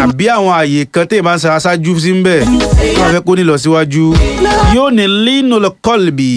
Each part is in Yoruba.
àbí àwọn àyè kan téèyàn bá ń sara ṣáájú sí ń bẹ̀ wọ́n fẹ́ kó ní lọ síwájú yóò ní lino kọlbì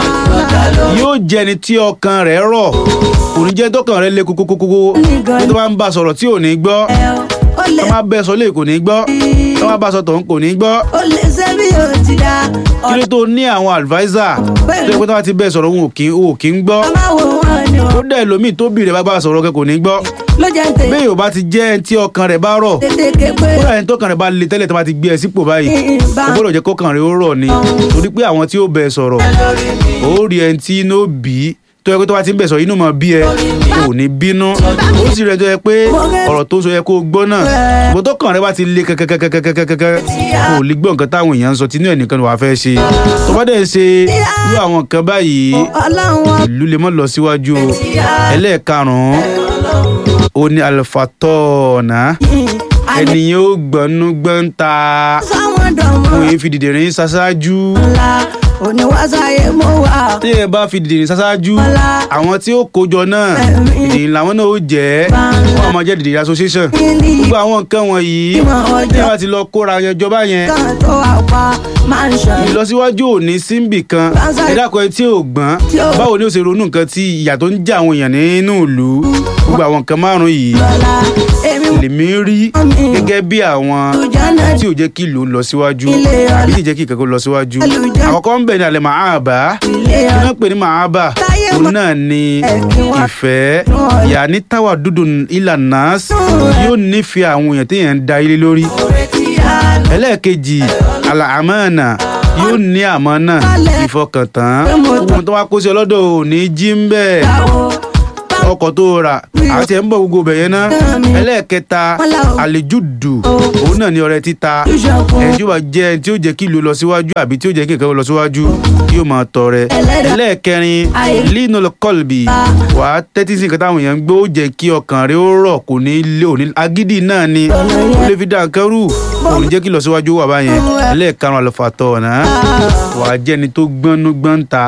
yóò jẹni tí ọkàn rẹ̀ rọ̀ kò ní jẹ́ tọkàn rẹ̀ lé kókókókó tó bá ń bá sọ̀rọ̀ tí ò ní gbọ́ ó lè tó bá bẹ́ sọ lé kò ní gbọ́ tó bá bá sọ tọ̀hún kò ní gbọ́ ó lè ṣe bí ó ti dá kí ló tó ní àwọn adviser tó yẹ pé tó bá ti bẹ́ẹ̀ sọ̀rọ̀ òun ò kí ò kí ń gbọ́ ọmọ wo wọn ni ó wọn dẹ̀ lómi tó bìrẹ̀ bá bá sọ̀rọ̀ kẹ kò ní gbọ́ ló jẹ́ ń tè bẹ́ẹ̀ yóò bá ti jẹ́ ẹni tí ọkàn rẹ̀ bá rọ̀ tètè ké pé kódà ẹni tọkàn rẹ̀ bá le tẹ́lẹ̀ tó bá ti gbé ẹ sípò báyìí bá ó gbọ́dọ̀ jẹ́ kọ́kàn rẹ̀ ó rọ̀ ni torí pé àwọn tí ó bẹ̀ sọ̀rọ̀ ó rí ẹni tí inú bí tó yẹ pé tó bá ti ń bẹ̀ sọ̀rọ̀ inú mọ̀ bí ẹ kò ní bínú ó sì rẹ̀ tó yẹ pé ọ̀rọ̀ tó sọ yẹ kó gbọ́ náà ṣùgbọ́n tọkàn rẹ̀ bá ti le kẹ́kẹ́kẹ́kẹ́kẹ́kẹ́ kò lè gbọ́ nǹkan táwọn èèyàn ń sọ tinú ẹ̀ nìkan ni wàá fẹ́ ṣe tó bá dẹ̀ ń ṣe irú àwọn nǹkan báyìí ọlọ́run wọn ìlú lè mọ́ lọ síwájú o ẹlẹ́ẹ̀karùn-ún ó ní alifatọ́ọ̀nà ènìyàn ó gbọ́nú gbọ́nta sáwọn dọ̀mọ́ òun fi dìde rìn ṣaṣáájú ńlá oníwàsáyé mo wà tí ẹ bá fi dìde rìn ṣaṣáájú Ọlá. àwọn tí ó kójọ náà dìde làwọn náà ó jẹ́ wọn máa jẹ́ dìde association kíni gbogbo àwọn nǹkan wọ̀nyí ìmọ̀ tí ọjọ́ wọ́n bá ti lọ kóra yẹn jọba yẹn kan tó wà pa máa ń ṣàn ìlọsíwájú ò ní síbì kan ẹ dákun ẹ tí ò gbọ́n báwo ni ó ṣe ronú nǹkan tí ìyà tó ń jẹ àwọn èèyàn nínú ìlú gbogbo àwọn nǹkan márùn-ún yìí lọ́la èmi mọ̀ lèmi rí gẹ́gẹ́ bí àwọn lùjánà tí ò jẹ́ kí ìlú lọ síwájú Ilé ọlá. àbí tí ì jẹ́ kí ìkẹ́kọ̀ọ́ lọ síwájú Àlùjá. àkọ́kọ́ ń bẹ̀ ní alẹ́ màábà ilé kí ọ̀la wọ́n pè ní màábà Táyé òun mọ́- náà ni Ẹ̀kí wá. ìfẹ́ Nù ọ̀la. ìyá ní táwà dúdú ìlànà yóò nífẹ̀ẹ́ àwọn èèyàn téèyàn ń da ilé lórí ẹlẹ́ẹ̀kejì àlàámánà yóò ní àmánà ìfọkàntán ohun tó wá kó sí ọlọ́dọ̀ ò ní jí ń bẹ́ẹ̀ ọkọ̀ tó rà àti ẹ̀ ń bọ̀ gbogbo bẹ̀yẹn ná ẹlẹ́ẹ̀kẹta àlejùdù òun náà ní ọrẹ títa ẹni tí ó bá jẹ́ ẹni tí ó jẹ́ kí ìlú lọ síwájú àbí tí ó jẹ́ kí nǹkan lọ síwájú yóò máa tọrẹ ẹlẹ́ẹ̀kẹrin lino kọlbì wà á tẹ́tí sí nǹkan táwọn èèyàn ń gbọ́ ó jẹ́ kí ọkàn rẹ ó rọ̀ kò ní lé òní agídí náà ni ó lè fi dá nǹkan rú kò ní jẹ́ kí lọ síwájú wà báyẹn ẹlẹ́ẹ̀karùn àlùfàtọ̀ ọ̀nà wà á jẹ́ni tó gbọ́nú gbọ́nta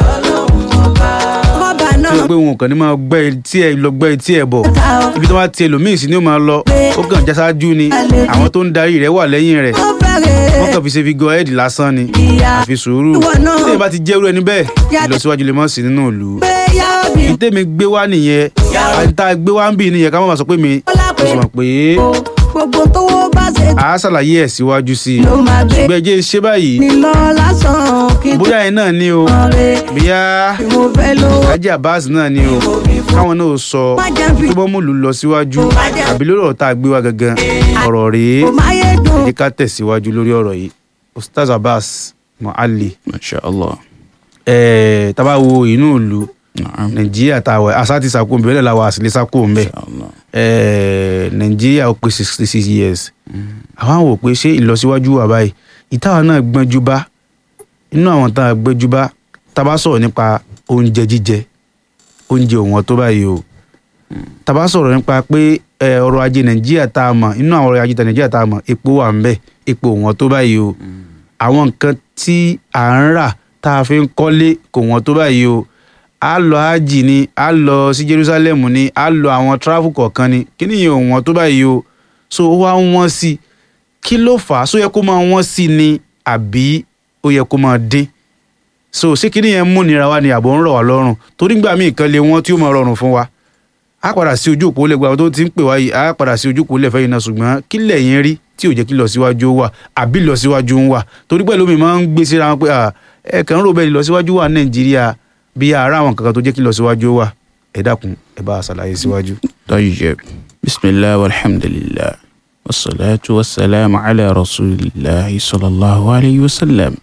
kọ́ba tó náà yẹ pé wọn kàn ní máa gbẹ́ etí ẹ̀ lọ gbẹ́ etí ẹ̀ bọ̀ ta ọ ibi tó bá ti ẹlòmíì sí ni ó máa lọ ó kàn já ṣáájú ni àwọn tó ń darí rẹ̀ wà lẹ́yìn rẹ̀ ó fẹ́rẹ̀ wọ́n kàn fi ṣe fi gọ ẹ́ẹ̀dì lásán ni ìyá àfi sùúrù Ìwọ náà. tí èèyàn bá ti jẹ́rú ẹni bẹ́ẹ̀ ìlọsíwájú lè mọ̀ sí nínú ìlú pé yá òbí ìtẹ́mi gbé wá nìyẹn àti gbé wá ń bì nìyẹn ká má bàa sọ pé mi Bọ́lá mo sì mọ̀ pé o gbogbo tówó bá ṣe a ṣàlàyé ẹ̀ síwájú sí i ló máa gbé ṣùgbọ́n ẹ jẹ́ ṣe báyìí ní lọ lásán kí n tó bóyá yẹn náà ni o rẹ̀ bóyá bí mo fẹ́ ló Alhaji Abbas náà ni o káwọn náà sọ má jẹ́ fi tó bọ́ mọ̀lú lọ síwájú àbí lórí ọ̀rọ̀ tá a gbé wá gangan ọ̀rọ̀ rèé kò má yé dùn ẹ jẹ́ ká tẹ̀síwájú lórí ọ̀rọ̀ yìí Ustaz Abbas Mualli masha allah ẹ̀ẹ́ tábà wo inú ìlú naam Nàìjíríà tá a wẹ̀ àṣà ti sàkó nbẹ̀ lẹ́la wa àṣìlẹ̀ sàkó nbẹ̀ masha allah ẹ̀ẹ́ Nàìjíríà ó pé sixty six years àwọn àwọn wò pé ṣé ìlọsíwájú wà báyìí ìtawà náà gbọ́njú bá inú àwọn tá a gbọ́njú bá tábà sọ̀rọ̀ nípa oúnjẹ jíjẹ oúnjẹ òwọ́n tó báyìí o tábà sọ̀rọ̀ nípa pé ẹ, ọrọ̀ ajé Nàìjíríà tá a mọ̀ inú àwọn ọrọ̀ ajé Nàìjíríà tá a mọ̀ epo wà ń bẹ̀ epo òwọ́n tó báyìí o àwọn nǹkan tí à ń rà tá a fi ń kọ́lé kò wọ́n tó báyìí o a lọ hajj ni a lọ sí Jerusalem ni a lọ àwọn travel kọ̀ọ̀kan ni kí ni ìyẹn ò wọ́n tó báyìí o so ó wá ń wọ́n sí i kí ló fà á só yẹ kó máa wọ́n sí i ni àbí ó yẹ kó máa dín so ṣé kí ni yẹn mú nira wa ni àbò ń rọ̀ wá lọ́rùn torí gbà mí nǹkan lè wọ́n tí ó máa rọrùn fún wa a padà sí ojú òpó lẹ́gbàá tó ti ń pè wá yìí a padà sí ojú òpó lẹ́fẹ̀ẹ́ yìí náà ṣùgbọ́n kí lẹ́yìn rí tí ò jẹ́ kí lọ síwájú ó wà àbí lọ síwájú ń wà torí pẹ̀lú mi máa ń gbé síra wọn pé à, ẹ kàn ń rò bẹ́ẹ̀ lọ síwájú wà ní Nàìjíríà bí ara àwọn kankan tó jẹ́ kí lọ síwájú ó wà ẹ dákun ẹ bá a ṣàlàyé síwájú. طيب بسم الله والحمد لله والصلاة والسلام على رسول الله صلى الله عليه وسلم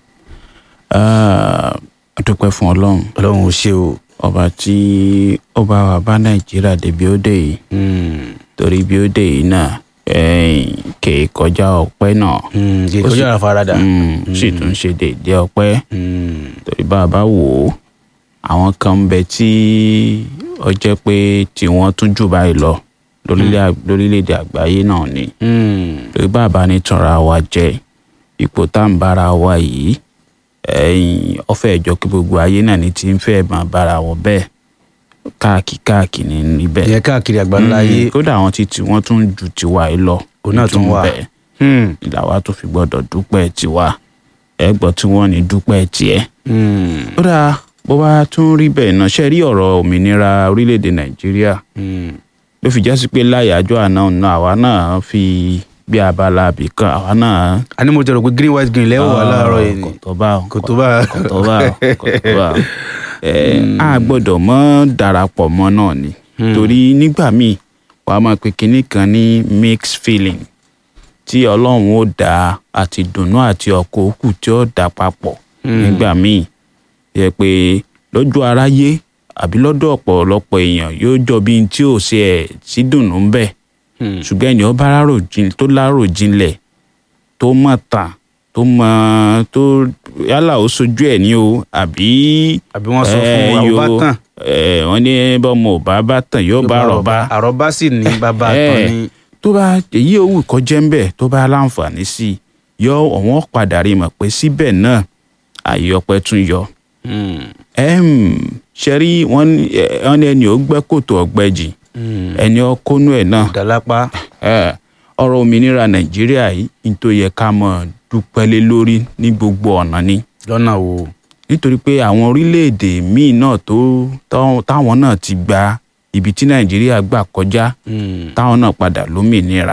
Ah, a dúpẹ́ fún ọlọ́run Ọlọ́run ò ṣe o. ọba tí ó bá wa bá nàìjíríà débi ó dé yìí torí bí ó dé yìí náà eh, kè é kọjá ọpẹ́ náà kì í kọjá àfaradà. Mm, sì tún ṣe déédéé ọpẹ́ torí bá a bá wò ó àwọn kan ń bẹ tí ó jẹ́ pé tí wọ́n tún jù báyìí lọ lórílẹ̀- lórílẹ̀‐èdè àgbáyé náà ni torí bá a bá ní tanra wa jẹ ipò tá à ń bára wa yìí ẹ̀yìn ọ̀fẹ́ ìjọ kí gbogbo ayé náà ní ti ń fẹ́ máa bára wọn bẹ́ẹ̀ káàkiri káàkiri ní níbẹ̀ ìyẹn káàkiri àgbáńlá ayé Mm, kódà àwọn ti tí wọ́n tún ju tiwa yìí lọ Òun náà tún wà. bẹ́ẹ̀ Hmm, ìlàwà tó fi gbọ́dọ̀ dúpẹ́ tiwa ẹ gbọ́ tí wọ́n ní dúpẹ́ tiẹ̀ hmm, ó dáa bó bá tún rí bẹ́ẹ̀ náà ṣe rí ọ̀rọ̀ òmìnira orílẹ̀-èdè nàìjíríà hmm. ló fi jásí pé láyàájọ́ àná ọ̀nà àwa náà fi bí abala àbí kan àwa náà. a ní mo jẹ́ rò pé green white green lẹ́wọ̀ wà láàárọ̀ yìí kò tó bá o kò tó bá a. kò tó bá o kò tó bá o. ẹ a gbọ́dọ̀ mọ́ darapọ̀ mọ́ náà ni torí nígbà míì wàá máa pe kinní kan ní mixed feeling tí ọlọ́run ó dá àti dùnnú àti ọkọ̀ òkú tí ó dà papọ̀ nígbà míì yẹ pé lójú aráyé àbí lọ́dọ̀ ọ̀pọ̀lọpọ̀ èèyàn yóò jọ bí n tí ò ṣe ẹ̀ sí dùnnú ń bẹ̀ Hmm. ṣùgbọ́n ẹni ọba rárò jin- tó lárò jinlẹ̀ tó mọ̀ tàn tó mọ̀ tó yálà ó sojú ẹ̀ ní o àbí àbí wọ́n sọ fún eh, wa ó bá yo- tàn eh, wọ́n ní bọ́mọ ò bá bá tàn yóò bá rọ̀bá àrọ́bá sì ní bàbá Eh, tán ní. tó bá èyí òwú kọjá ń bẹ̀ tó bá láǹfààní sí i yọ ọ̀wọ́n padà rí mọ̀ pé síbẹ̀ náà àyè ọpẹ́ tún yọ Hmm, Em, ṣẹ́rí wọ́n ní eh, wọ́n ní ẹni ò gbẹ́ kòtò ọ̀gbẹ́jì hmm. ẹni ọkọ́nú ẹ̀ náà ìdálápá Eh, ọ̀rọ̀ òmìnira nàìjíríà yìí ní tó yẹ ká mọ̀ dúpẹ́ lé lórí ní gbogbo ọ̀nà ni lọ́nà wo. nítorí pé àwọn orílẹ̀-èdè míì náà tó tọ́- táwọn náà ti gba ibi tí nàìjíríà gbà kọjá Hmm, táwọn náà padà lómìnira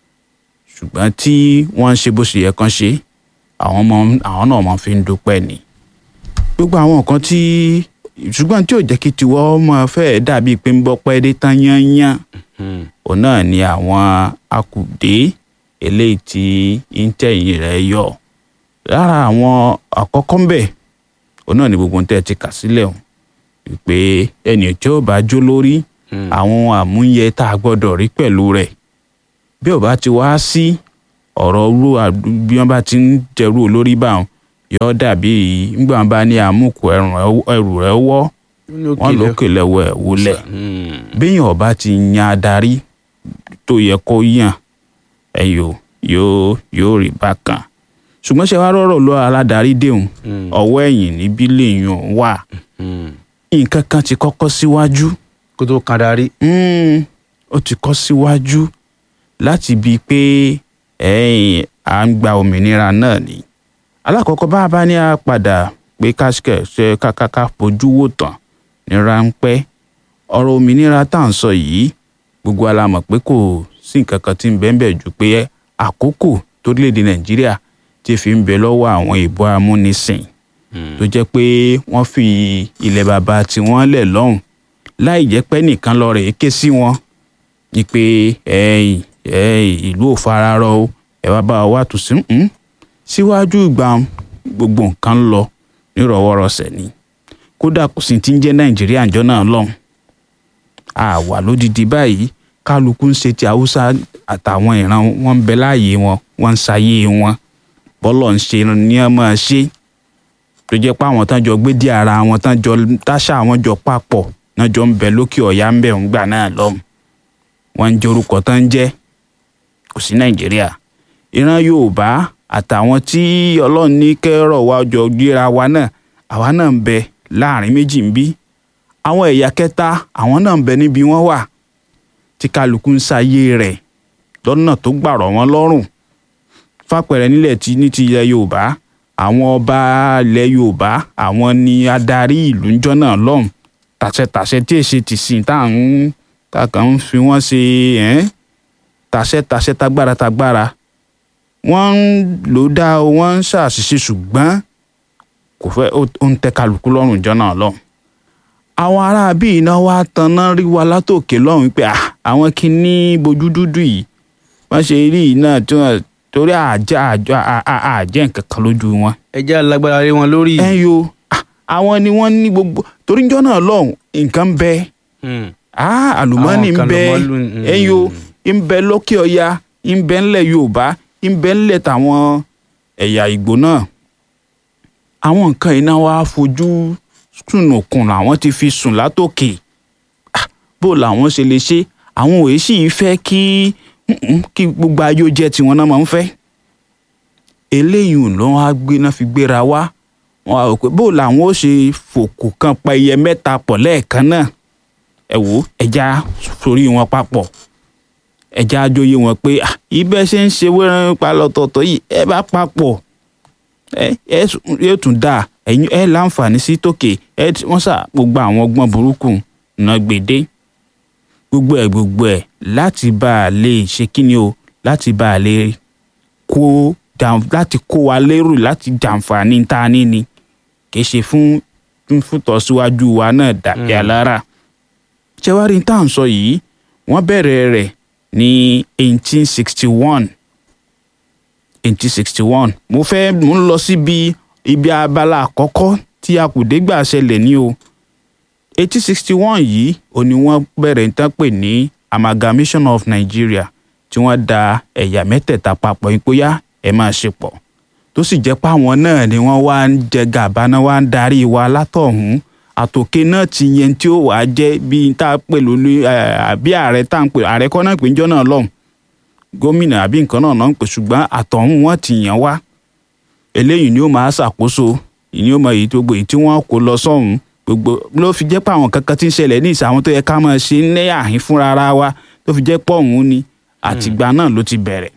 ṣùgbọ́n tí wọ́n ń ṣe bó ṣe yẹ kán ṣe àwọn ọmọ àwọn náà máa fi ń dúpẹ́ ni gbogbo àwọn nǹkan tí ṣùgbọ́n tí ò jẹ́ kí tiwọ́ máa fẹ́ẹ́ dàbíi pé ń bọ́ pẹ́ dé tán yányán hmm. òun náà ni àwọn akùdé eléyìí tí íńtẹ̀yìn rẹ̀ yọ lára àwọn àkọ́kọ́ ń bẹ̀ òun náà ni gbogbo tẹ́ ẹ ti kà sílẹ̀ o wípé ẹnì tí ó bá jó lórí Hmm. àwọn àmúyẹ tá a gbọ́dọ̀ rí pẹ̀lú rẹ̀ bí ò bá ti wá sí ọ̀rọ̀ ru àdú- bí wọ́n bá ti ń jẹrú olórí báwọn yọ dàbí nígbà wọn bá ní àmúkù ẹrù rẹ̀ wọ́ wọn lókè lẹ́wọ̀ ẹ̀ wọlẹ̀ Hmm, béèyàn ọba ti yan adarí tó yẹ kó yàn ẹyọ yóò yóò rí bákan ṣùgbọ́n ṣe wá rọ̀rọ̀ lọ aládarí déhùn hmm, ọwọ́ ẹ̀yìn níbí lèèyàn wà hmm. nǹkan kan ti kọ́kọ́ síwájú kó tó kan darí. Mm, ó ti kọ́ síwájú láti bíi pé ẹ̀yìn à ń gba òmìnira náà ni alákọ̀ọ́kọ́ bá a bá ní a padà pé káṣíkẹ̀ ṣe kákáká fojú wò tán ní ráńpẹ́ ọ̀rọ̀ òmìnira tá à ń sọ yìí gbogbo wa la mọ̀ pé kò sí nǹkan kan tí ń bẹ́ẹ̀ bẹ́ẹ̀ ju pé àkókò torílẹ̀-èdè nàìjíríà ti fi ń bẹ lọ́wọ́ àwọn ìbò amúnisìn tó jẹ́ pé wọ́n fi ilẹ̀ bàbá tiwọn lẹ̀ lọ́hùn láì jẹ́ pé nìkan lọ rèé ké sí wọn ni pé ẹ̀yìn ẹ̀yìn ìlú ò fararọ o ẹ wá bá wa wá tù sí ń síwájú ìgbà gbogbo nǹkan ń lọ nírọ̀wọ́rọsẹ̀ ni kódà kò sí ti ń jẹ́ nàìjíríà ǹjọ́ náà lọ́hùn àwa lódìdí báyìí kálukú ń ṣe ti haúsá àtàwọn ìran wọn ń bẹ láàyè wọn wọn ń ṣayé wọn bọ́lọ̀ ń ṣe ni wọ́n máa ṣe tó jẹ́ pé àwọn tán jọ gbé dí ara wọn tán jọ táṣà wọn jọ papọ̀ náà jọ ń bẹ lókè ọ̀yá ń bẹ̀ ń gbà náà lọ́hùn wọ́n ń jẹ́ orúkọ tán ń jẹ́ kò sí nàìjíríà ìran yorùbá àtàwọn tí ọlọ́run ní kẹ́rọ̀ wa jọ gbéra wa náà àwa náà ń bẹ láàrin méjì ń bí àwọn ẹ̀yà kẹta àwọn náà ń bẹ níbi wọ́n wà tí kálukú ń ṣayé rẹ̀ lọ́nà tó gbàrọ̀ wọ́n lọ́rùn fàpẹẹrẹ nílẹ̀ tí ní ti ilẹ̀ yorùbá àwọn ọba ilẹ̀ yorùbá àwọn ni adarí ìlú ńjọ́ náà lọ́hùn tàṣẹtàṣẹ tí èsì ti sìn tá à ń tá a kàn ń fi wọ́n ṣe ẹ́n tàṣẹtàṣẹ tagbára tagbára wọ́n ń lò ó dá o wọ́n ń ṣàṣìṣe ṣùgbọ́n kò fẹ́ ó ó ń tẹ́ kálukú lọ́rùn ńjọ́ náà lọ́hùn àwọn ará bíi iná wa tanná rí wa látòkè lọ́hùn pé ah, àwọn kìíní bojú dúdú yìí wọ́n ṣe rí yìí náà tí wọ́n torí àjẹ́ àjọ àjẹ́ nǹkan kan lójú wọn. ẹ jẹ́ alágbára lé wọn lórí. ẹ yo ah, àwọn ni wọ́n ní gbogbo torí njọ́ náà lọ́hùn nǹkan ń bẹ Hmm. ah, àlùmọ́ọ́nì ń Àwọn kan bẹ lọ́mọ lù- mm. ẹ yo ń bẹ lókè ọya ń bẹ ńlẹ̀ yorùbá ń bẹ ńlẹ̀ tàwọn ẹ̀yà ìgbò náà àwọn nǹkan iná wa fojú sùnùkùn làwọn ti fi sùn látòkè Ah, bó làwọn ṣe lè ṣe àwọn òye sì fẹ́ kí mm-mm, kí gbogbo ayé ó jẹ́ tiwọn náà máa ń fẹ́ eléyìí ló wá gbé náà fi gbéra wá wọn á rò pé bó làwọn ó ṣe fòkù kan pa iye mẹ́ta pọ̀ lẹ́ẹ̀kan náà ẹ wò ó ẹja sórí wọn papọ̀ ẹja ajóyè wọn pé "Ah, ibẹ̀ ṣe ń ṣe wẹ́rẹ́ pa lọ́tọ̀ọ̀tọ̀ yìí ẹ bá papọ̀ ẹ ẹ sùn- yóò tún dáa ẹ̀yin ẹ láǹfààní sí tòkè ẹ tí- wọ́n sà gbogbo àwọn ọgbọ́n burúkú náà gbèdé gbogbo ẹ̀ gbogbo ẹ̀ láti bá a lè ṣe kíni o láti bá a lè kó jàm- láti kó wa lérò láti jàǹfààní tá a ní ni kì í ṣe fún fún fún tọ́síwájú wa náà dàbí alára ṣé wàá rí tá à ń sọ yìí wọ́n bẹ̀rẹ̀ rẹ̀ ní eighteen sixty one eighteen sixty one mo fẹ́ mo ń lọ síbi ibi abala àkọ́kọ́ tí akùdé gbà ṣẹlẹ̀ ní o eighteen sixty one yìí ò ní wọ́n bẹ̀rẹ̀ ń tán pè ní amalgamation of Nigeria tí wọ́n da ẹ̀yà mẹ́tẹ̀ẹ̀ta papọ̀ yín póyá ẹ̀ máa ṣe pọ̀ tó sì jẹ́ páwọn náà ni wọ́n wá ń jẹ gàba náà wá ń darí wa látọ̀hún àtòkè náà ti yẹn tí ó wàá jẹ́ bí tá a pè lólu àbí ààrẹ tá à ń pè ààrẹ kọ́ náà pè ń jọ́ náà lọ́hùn gómìnà àbí nǹkan náà náà ń pè ṣùgbọ́n àtọ̀hún wọn ti yàn wá eléyìí ni ó máa ṣàkóso ìní ó mọ èyí tó gbogbo èyí tí wọ́n kó lọ sọ́hún gbogbo ló fi jẹ́ pé àwọn kankan tí ń ṣẹlẹ̀ ní ìsàwọn tó yẹ ká máa ṣe ní àhín fúnra ara wa tó fi jẹ́ pọ̀ ọ̀hún ni àtìgbà náà ló ti bẹ̀rẹ̀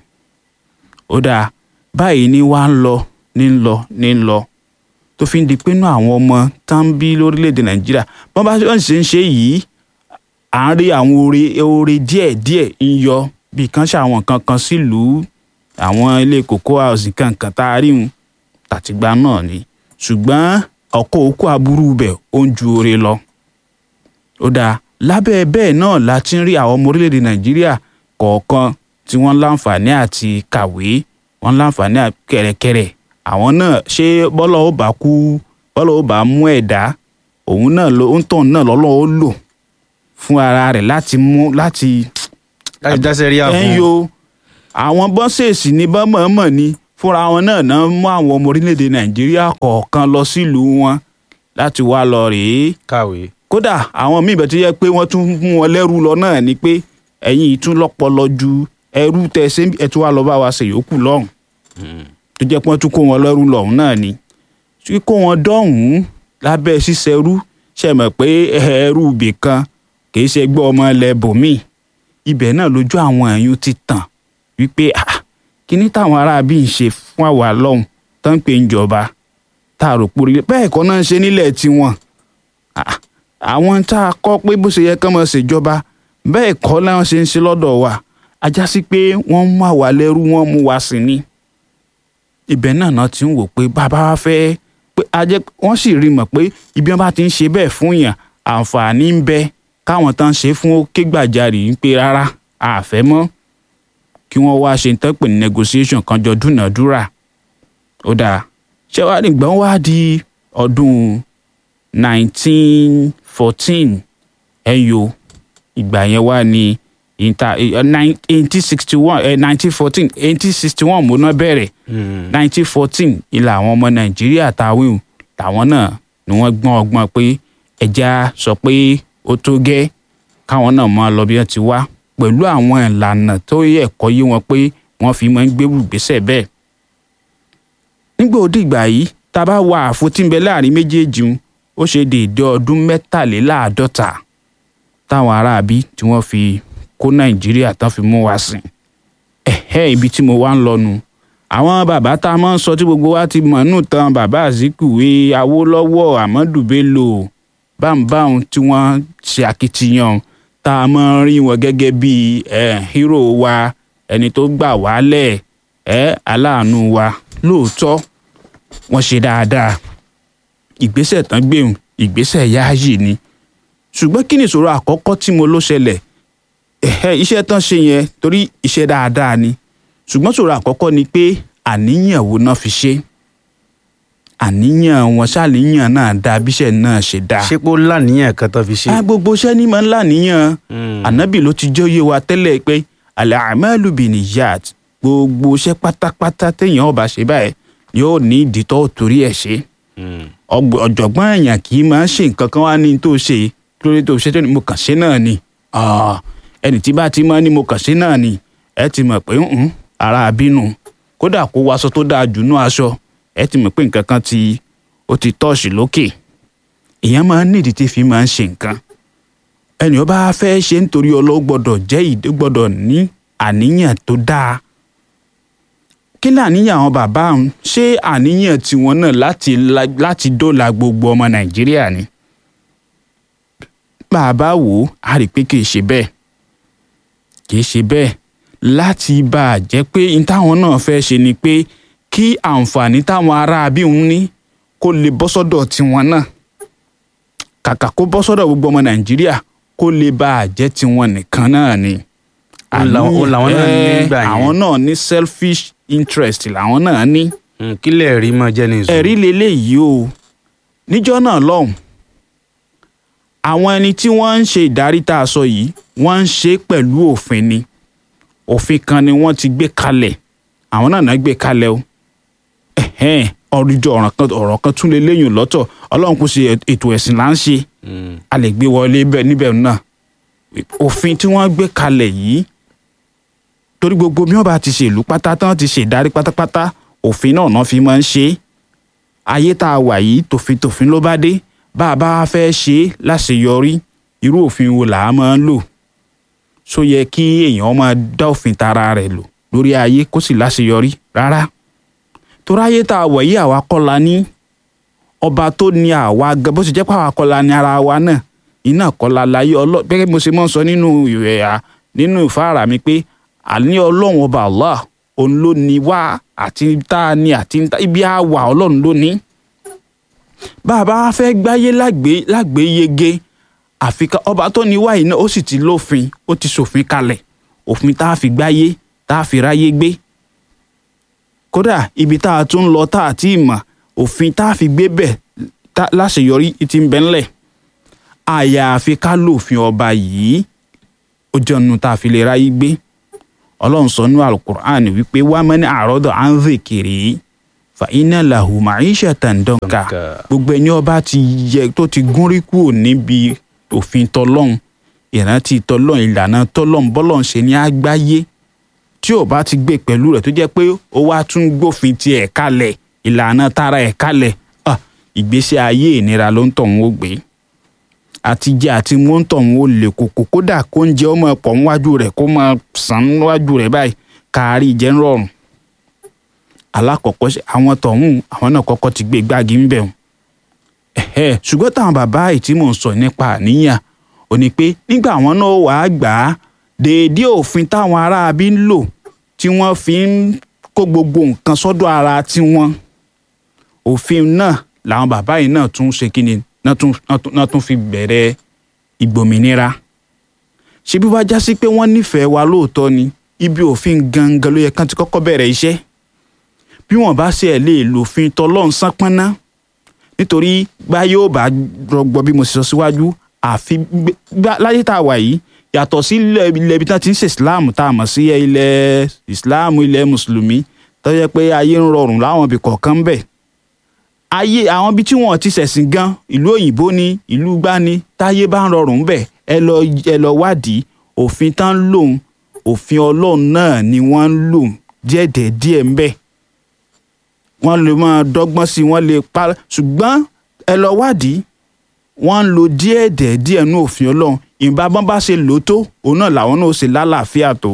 ó dáa báyìí ni wàá ń lọ ní ń lọ ní ń lọ tó fi ń di pé inú àwọn ọmọ tá ń bí lórílẹ̀‐èdè nàìjíríà bọ́n bá ṣe ń ṣe yìí à ń rí àwọn oore oore díẹ̀díẹ̀ ń yọ bí kan ṣe àwọn nǹkan kan sílùú àwọn ilé cocoa house kankan tá a rí wọn tàtìgbà náà ni ṣùgbọ́n ọkọ̀ òkú aburú bẹ̀ ó ń ju oore lọ. ó dáa lábẹ́ bẹ́ẹ̀ náà la ti ń rí àwọn ọmọ orílẹ̀-èdè nàìjíríà kọ̀ọ̀kan tí wọ́n láǹfààní àti kàwé wọ́n láǹfààní kẹ̀rẹ̀kẹ̀rẹ̀ àwọn náà ṣé bọ́lá ó bá kú bọ́lá ó bá mú ẹ̀dá òun náà ló ń tàn náà lọ́lọ́ ó lò fún ara rẹ̀ láti mú láti láti dáṣẹ́ rí ẹ̀ ń àwọn yo àwọn bọ́sẹ̀sì ní bọ́mọ̀ọ́mọ̀ ni fúnra wọn náà náà mú àwọn ọmọ orílẹ̀-èdè nàìjíríà kọ̀ọ̀kan lọ sílùú wọn láti wá lọ rèé kàwé. kódà àwọn míì bẹ̀ tó yẹ pé wọ́n tún mú wọn lẹ́rú lọ náà ni pé ẹ̀yin ìtún lọ́pọlọ ju ẹrú tẹ ṣe ẹ tún wá lọ bá wa ṣe yòókù lọ́hùn tó jẹ́ pé wọ́n tún kó wọn lẹ́rú lọ́hùn náà ni kíkó wọn dọ́hùn lábẹ́ ṣíṣẹrú ṣe mọ̀ pé ẹrú ibì kan kì í ṣe gbọ́ ọmọ ilẹ̀ bòmíì ibẹ̀ náà lójú àwọn ẹ̀yún ti tàn wípé ah kíní táwọn aráabí ń ṣe fún àwa lọ́hùn tó ń pè ń jọba tá a rò pórí bẹ́ẹ̀ kọ́ náà ń ṣe nílẹ̀ tiwọn Ah, àwọn tá a kọ́ pé bó ṣe yẹ kán máa ṣèjọba bẹ́ẹ̀ kọ́ láwọn ṣe ń ṣe lọ́dọ̀ wa ajá sí pé wọ́n mú àwa lẹ́rú wọ́n mú wa sí ni ibẹ̀ náà náà ti ń wò pé bàbá wa fẹ́ pé ajẹ́ wọ́n sì rí mọ̀ pé ibi wọn bá ti ń ṣe bẹ́ẹ̀ fún yàn àǹfààní ń bẹ káwọn tán ṣe fún ó ké gbàjarì ń pé rárá àfẹ́ mọ́ kí wọ́n wá ṣe tán pè ní negotiation kan jọ dúnàádúrà ó dáa ṣé wàá nígbà wọn wá di ọdún 1914 ẹ̀yọ ìgbà yẹn wá ní inter eh, nine- 1861 eh, 1914 1861 mo náà bẹ̀rẹ̀ 1914 ilà àwọn ọmọ nàìjíríà táwọn táwọn náà ni wọ́n gbọ́n ọgbọ́n pé ẹja sọ pé ó tó gẹ́ káwọn náà máa lọ bí wọ́n ti wá pẹ̀lú àwọn ìlànà tó yẹ ẹ̀kọ́ yé wọn pé wọ́n fi máa ń gbé gbèsè bẹ́ẹ̀. nígbà òdì ìgbà yìí tá a bá wà àfotínbẹ láàrin méjèèjì un, ó ṣe déédé ọdún mẹ́tàléláàádọ́ta táwọn aráabí tí wọ́n fi kó nàìjíríà tán fi mú wa sìn ẹ̀hẹ́ ibi tí mo wá ń lọ nu àwọn bàbá tá a máa ń sọ tí gbogbo wa ti mọ̀ nù tán bàbá Azikiwe Awólọ́wọ̀ Ahmadu Bello bámbáwọn tí wọ́n ṣe akitiyan tá a máa ń rí wọn gẹ́gẹ́ bí eh, hero wa ẹni tó gbà wálẹ̀ ẹ́ aláàánú wa lóòótọ́ wọ́n ṣe dáadáa ìgbésẹ̀ tán gbéhùn ìgbésẹ̀ yáàyè ni ṣùgbọ́n kí ni ìṣòro àkọ́kọ́ tí mo ló ṣẹlẹ̀ ẹ̀hẹ́ iṣẹ́ tán ṣe yẹn torí iṣẹ́ dáadáa ni ṣùgbọ́n ìṣòro àkọ́kọ́ ni pé àníyàn wo náà fi ṣe àníyàn wọn ṣàníyàn náà dáa bíṣẹ́ náà ṣe dáa ṣé pé ó láníyàn kan tó fi ṣe. ah gbogbo iṣẹ́ ní máa ń láníyàn ànábì ló ti jẹ́ òye wa tẹ́lẹ̀ pé al-a'malu binniyat gbogbo iṣẹ́ pátápátá téèyàn ó bá ṣe báyìí yóò ní ìdí tó torí ẹ̀ ṣe ọgbọ- ọ̀jọ̀gbọ́n èèyàn kì í máa ń ṣe nǹkan kan wá ní tó ṣe kí ló dé tó ṣe tó ní mo kàn ṣe náà ni Ah, ẹni tí bá ti máa ní mo kàn ṣe náà ni ẹ ti mọ̀ pé ń ara àbínú kódà kó waṣọ tó dáa jù nú aṣọ ẹ ti mọ̀ pé nǹkan kan ti ó ti tọ́ọ̀ṣì lókè èèyàn máa ń nídìí tí fi máa ń ṣe nǹkan ẹnì ó bá fẹ́ ṣe nítorí ọlọ́wọ́ gbọ́dọ̀ jẹ́ ìdí gbọ́dọ̀ ní àníyàn tó dáa kí ni àníyàn àwọn bàbá àwọn ṣé àníyàn tiwọn náà láti la- láti dóòlà gbogbo ọmọ nàìjíríà ni bàbá wò ó a rí i pé kì í ṣe bẹ́ẹ̀ kì í ṣe bẹ́ẹ̀ láti bá a jẹ́ pé n táwọn náà fẹ́ ṣe ni pé kí àǹfààní táwọn ará bí òun ní kó lè bọ́ sọ́dọ̀ tiwọn náà kàkà kó bọ́ sọ́dọ̀ gbogbo ọmọ nàìjíríà kó lè bá a jẹ́ tiwọn nìkan náà ni. Ó làwọn- ó làwọn náà ní Àníyàn, nígbà yẹn. àwọn náà ní selfish interest làwọn náà ní Mm, kílẹ̀ rí mọ́ jẹ́ ní ìṣòro. ẹ̀rí leléyìí o níjọ́ náà lọ́hùn àwọn ẹni tí wọ́n ń ṣe ìdarí tá a sọ yìí wọ́n ń ṣe pẹ̀lú òfin ni òfin kan ni wọ́n ti gbé kalẹ̀ àwọn náà náà gbé kalẹ̀ o ẹ̀hẹ́n ọ̀rùjọ ọ̀ràn kan ọ̀rọ̀ kan tún lè léyìn lọ́tọ̀ ọlọ́run kò ṣe ètò ẹ̀sìn là ń ṣe Mm, a lè gbé wọlé bẹ́ẹ̀ níbẹ̀ náà òfin tí wọ́n gbé kalẹ̀ yìí torí gbogbo bí wọ́n bá ti ṣèlú pátá tán ti ṣèdarí pátápátá òfin náà náà fi máa ń ṣe é ayé tá a wà yìí tòfin tòfin ló bá dé bá a bá fẹ́ ṣe é láṣeyọrí irú òfin wo là á máa ń lò ṣó yẹ kí èèyàn máa dá òfin tara rẹ̀ lò lórí ayé kó sì láṣeyọrí rárá torí ayé tá a wà yìí àwa kọ́ la ní ọba tó ní àwa gan bó ṣe jẹ́ pé àwa kọ́ la ní ara wa náà iná kọ́ la láyé ọlọ́ gẹ́gẹ́ bí mo ṣe máa ń sọ nínú ìwẹ̀ à nínú ìfáàrà mi pé àní ọlọ́run ọba Allah òun ló ní wá àti tá a ní àti tá- ibi á wà ọlọ́run ló ní. bàbá wa fẹ́ gbáyé lágbé lágbé yege àfi ká ọba tó ní wá yìí náà ó sì ti lófin ó ti ṣòfin kalẹ̀ òfin tá a fi gbáyé tá a fi ráyé gbé kódà ibi tá a tún lọ tá a ti mọ̀ òfin tá a fi gbé bẹ̀ tá- láṣeyọrí ti ń bẹ ńlẹ̀ àyàfi ká lòfin ọba yìí ó jẹ́ ọ̀nù tá a fi lè ráyé gbé ọlọ́run sọ ní alukur'an wípé wá mẹ́ni àròdọ̀ à ń zèkèrè fa iná lahu ma'ishatan danka Danka. gbogbo ẹni ọba ti yẹ tó ti gúnrí kúrò níbi òfin tọlọ́run ìrántí tọlọ́run ìlànà tọlọ́run bọ́lọ́run ṣe ní àgbáyé tí ò bá ti gbé pẹ̀lú rẹ̀ tó jẹ́ pé ó wá tún gbófin ti ẹ̀ kalẹ̀ ìlànà tara ẹ̀ kalẹ̀ ah, ìgbésí ayé ìnira ló ń tọ̀hún ó gbé àti jẹ àti mú ń tọ̀hún ó lè kókó kódà kó ń jẹ ọmọ pọ̀ níwájú rẹ̀ kó máa sàn níwájú rẹ̀ báyìí kárí jẹ́ ń rọrùn alákọ̀ọ́kọ́ ṣe- àwọn tọ̀hún àwọn náà kọ́kọ́ ti gbé gbági ń bẹ̀ wọ́n ẹ̀hẹ́ ṣùgbọ́n táwọn bàbá yìí tí mò ń sọ nípa àníyàn ò ní pé nígbà àwọn náà wàá gbà á déédéé òfin táwọn aráabí ń lò tí wọ́n fi ń kó gbogbo nǹkan sọ́dọ̀ ara tiwọn òfin náà làwọn bàbá yìí náà tún ṣe kí ni náà tún náà tún- náà tún fi bẹ̀rẹ̀ ìgbòmìnira ṣé bí wàá já sí pé wọ́n nífẹ̀ẹ́ wa lóòótọ́ ni ibi òfin gangan ló yẹ kán ti kọ́kọ́ bẹ̀rẹ̀ iṣẹ́ bí wọ́n bá ṣe ẹ̀ lè lòfin tọlọ́run sánpọ́nná nítorí gbá yóò bá rọgbọ bí mo ṣe sọ síwájú àfi gbé- gbá- láyé tá a wà yìí yàtọ̀ sí ilẹ̀ ilẹ̀ ibi tí wọ́n ti ń ṣe islam tá a mọ̀ sí ilẹ̀ islam ilẹ̀ mùsùlùmí tó yẹ pé ayé ń rọrùn láwọn ibì kọ̀ọ̀kan bẹ̀ ayé àwọn ibi tí wọ́n ti ṣẹ̀sìn gan ìlú òyìnbó ni ìlú gbá ni táyé bá ń rọrùn bẹ̀ ẹ lọ ẹ lọ wádìí òfin tán ń lòun òfin ọlọ́run náà ni wọ́n ń lò díẹ̀díẹ̀ ń bẹ̀ wọ́n lè máa dọ́gbọ́n sí i wọ́n lè pa ṣùgbọ́n ẹ lọ wádìí wọ́n ń lo díẹ̀ dẹ̀ díẹ̀ nú òfin ọlọ́run ìbá bọ́n bá ṣe lò ó tó òun náà làwọn náà ó ṣe lálàáfíà tó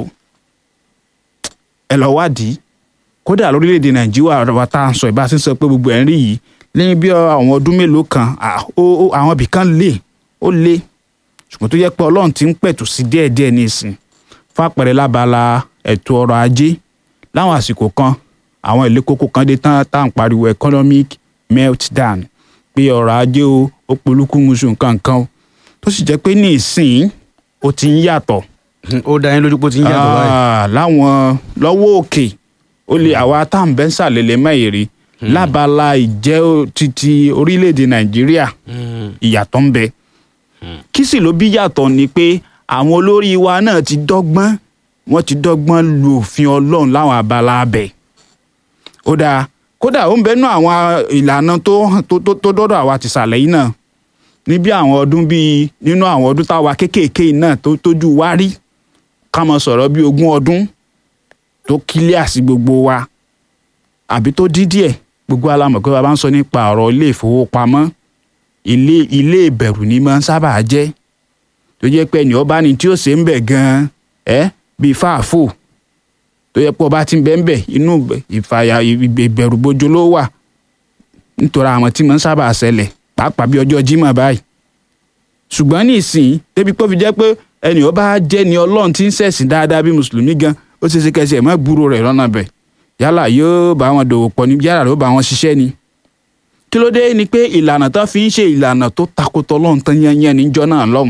ẹ lọ wádìí kódà lórílẹ̀‐èdè nàìjíríà wa tá à ń sọ ìbá sí sọ pé gbogbo ẹ̀ ń rí yìí lẹ́yìn bí àwọn ọdún mélòó kan à, ó- ó- àwọn ibìkan lè ó lè ṣùgbọ́n tó yẹ pé ọlọ́run ti ń pẹ̀tù sí díẹ̀díẹ̀ ní ìsìn fún àpẹẹrẹ lábala ètò ọrọ̀ ajé láwọn àsìkò kan àwọn ilé kókó kan dé tán tá à ń pariwo economic meltdown pé ọrọ̀ ajé o ó polúkú musu nǹkan nǹkan o tó sì jẹ́ pé ní ìsìn ó ti ń yàtọ̀ ó dá yín lójú pé ó ti ń yàtọ̀ báyìí. Ah, láwọn lọ́wọ́ òkè ó lè àwa tá à ń bẹ́ ń sàlẹ̀lẹ̀ mẹ́yìrì lábala ìjẹ́ o- titi orílẹ̀-èdè nàìjíríà ìyàtọ̀ ń bẹ kí sì ló bí yàtọ̀ ni pé àwọn olórí wa náà ti dọ́gbọ́n wọ́n ti dọ́gbọ́n lu òfin ọlọ́run láwọn abala abẹ ó dáa kódà ó ń bẹnu àwọn ìlànà tó hàn- tó tó tó dọ́dọ̀ àwa ti sàlẹ̀ yìí náà níbi àwọn ọdún bíi nínú àwọn ọdún táwa kéékèèké yìí náà tó tójú wá rí ká mọ sọ̀rọ̀ bíi ogún ọdún tó kílíà sí gbogbo wa àbí tó dí díẹ̀ gbogbo alamọ̀ pé bàbá ń sọ nípa ọ̀rọ̀ ilé ìfowópamọ́ ilé ilé ìbẹ̀rù ni máa ń sábà jẹ́ tó jẹ́ pé ẹni ọba ni tí ó ṣe ń bẹ̀ gan-an ẹ́ bíi fáàfò tó yẹ pé ọba ti ń bẹ́ ń bẹ̀ inú ìfàyà ìbẹ̀rùbojo ló wà nítorí àwọn tí mo ń sábà ṣẹlẹ̀ pàápàá bí ọjọ́ Jímọ̀ báyìí ṣùgbọ́n ní ìsìn débi pé ó fi jẹ́ pé ẹni ọba jẹ́ ni ọlọ́run tí ń ṣẹ̀sìn dáadáa bí mùsùlùmí gan ó ṣe é ṣe kẹsì ẹ̀ mọ́ gbúrò rẹ̀ lọ́nà bẹ̀ yálà yóò bá wọn dòwò pọ̀ ní yálà yóò bá wọn ṣiṣẹ́ ni kí ló dé ni pé ìlànà tó fi ń ṣe ìlànà tó takotọ lọ́run tán yányán níjọ́ náà lọ́hùn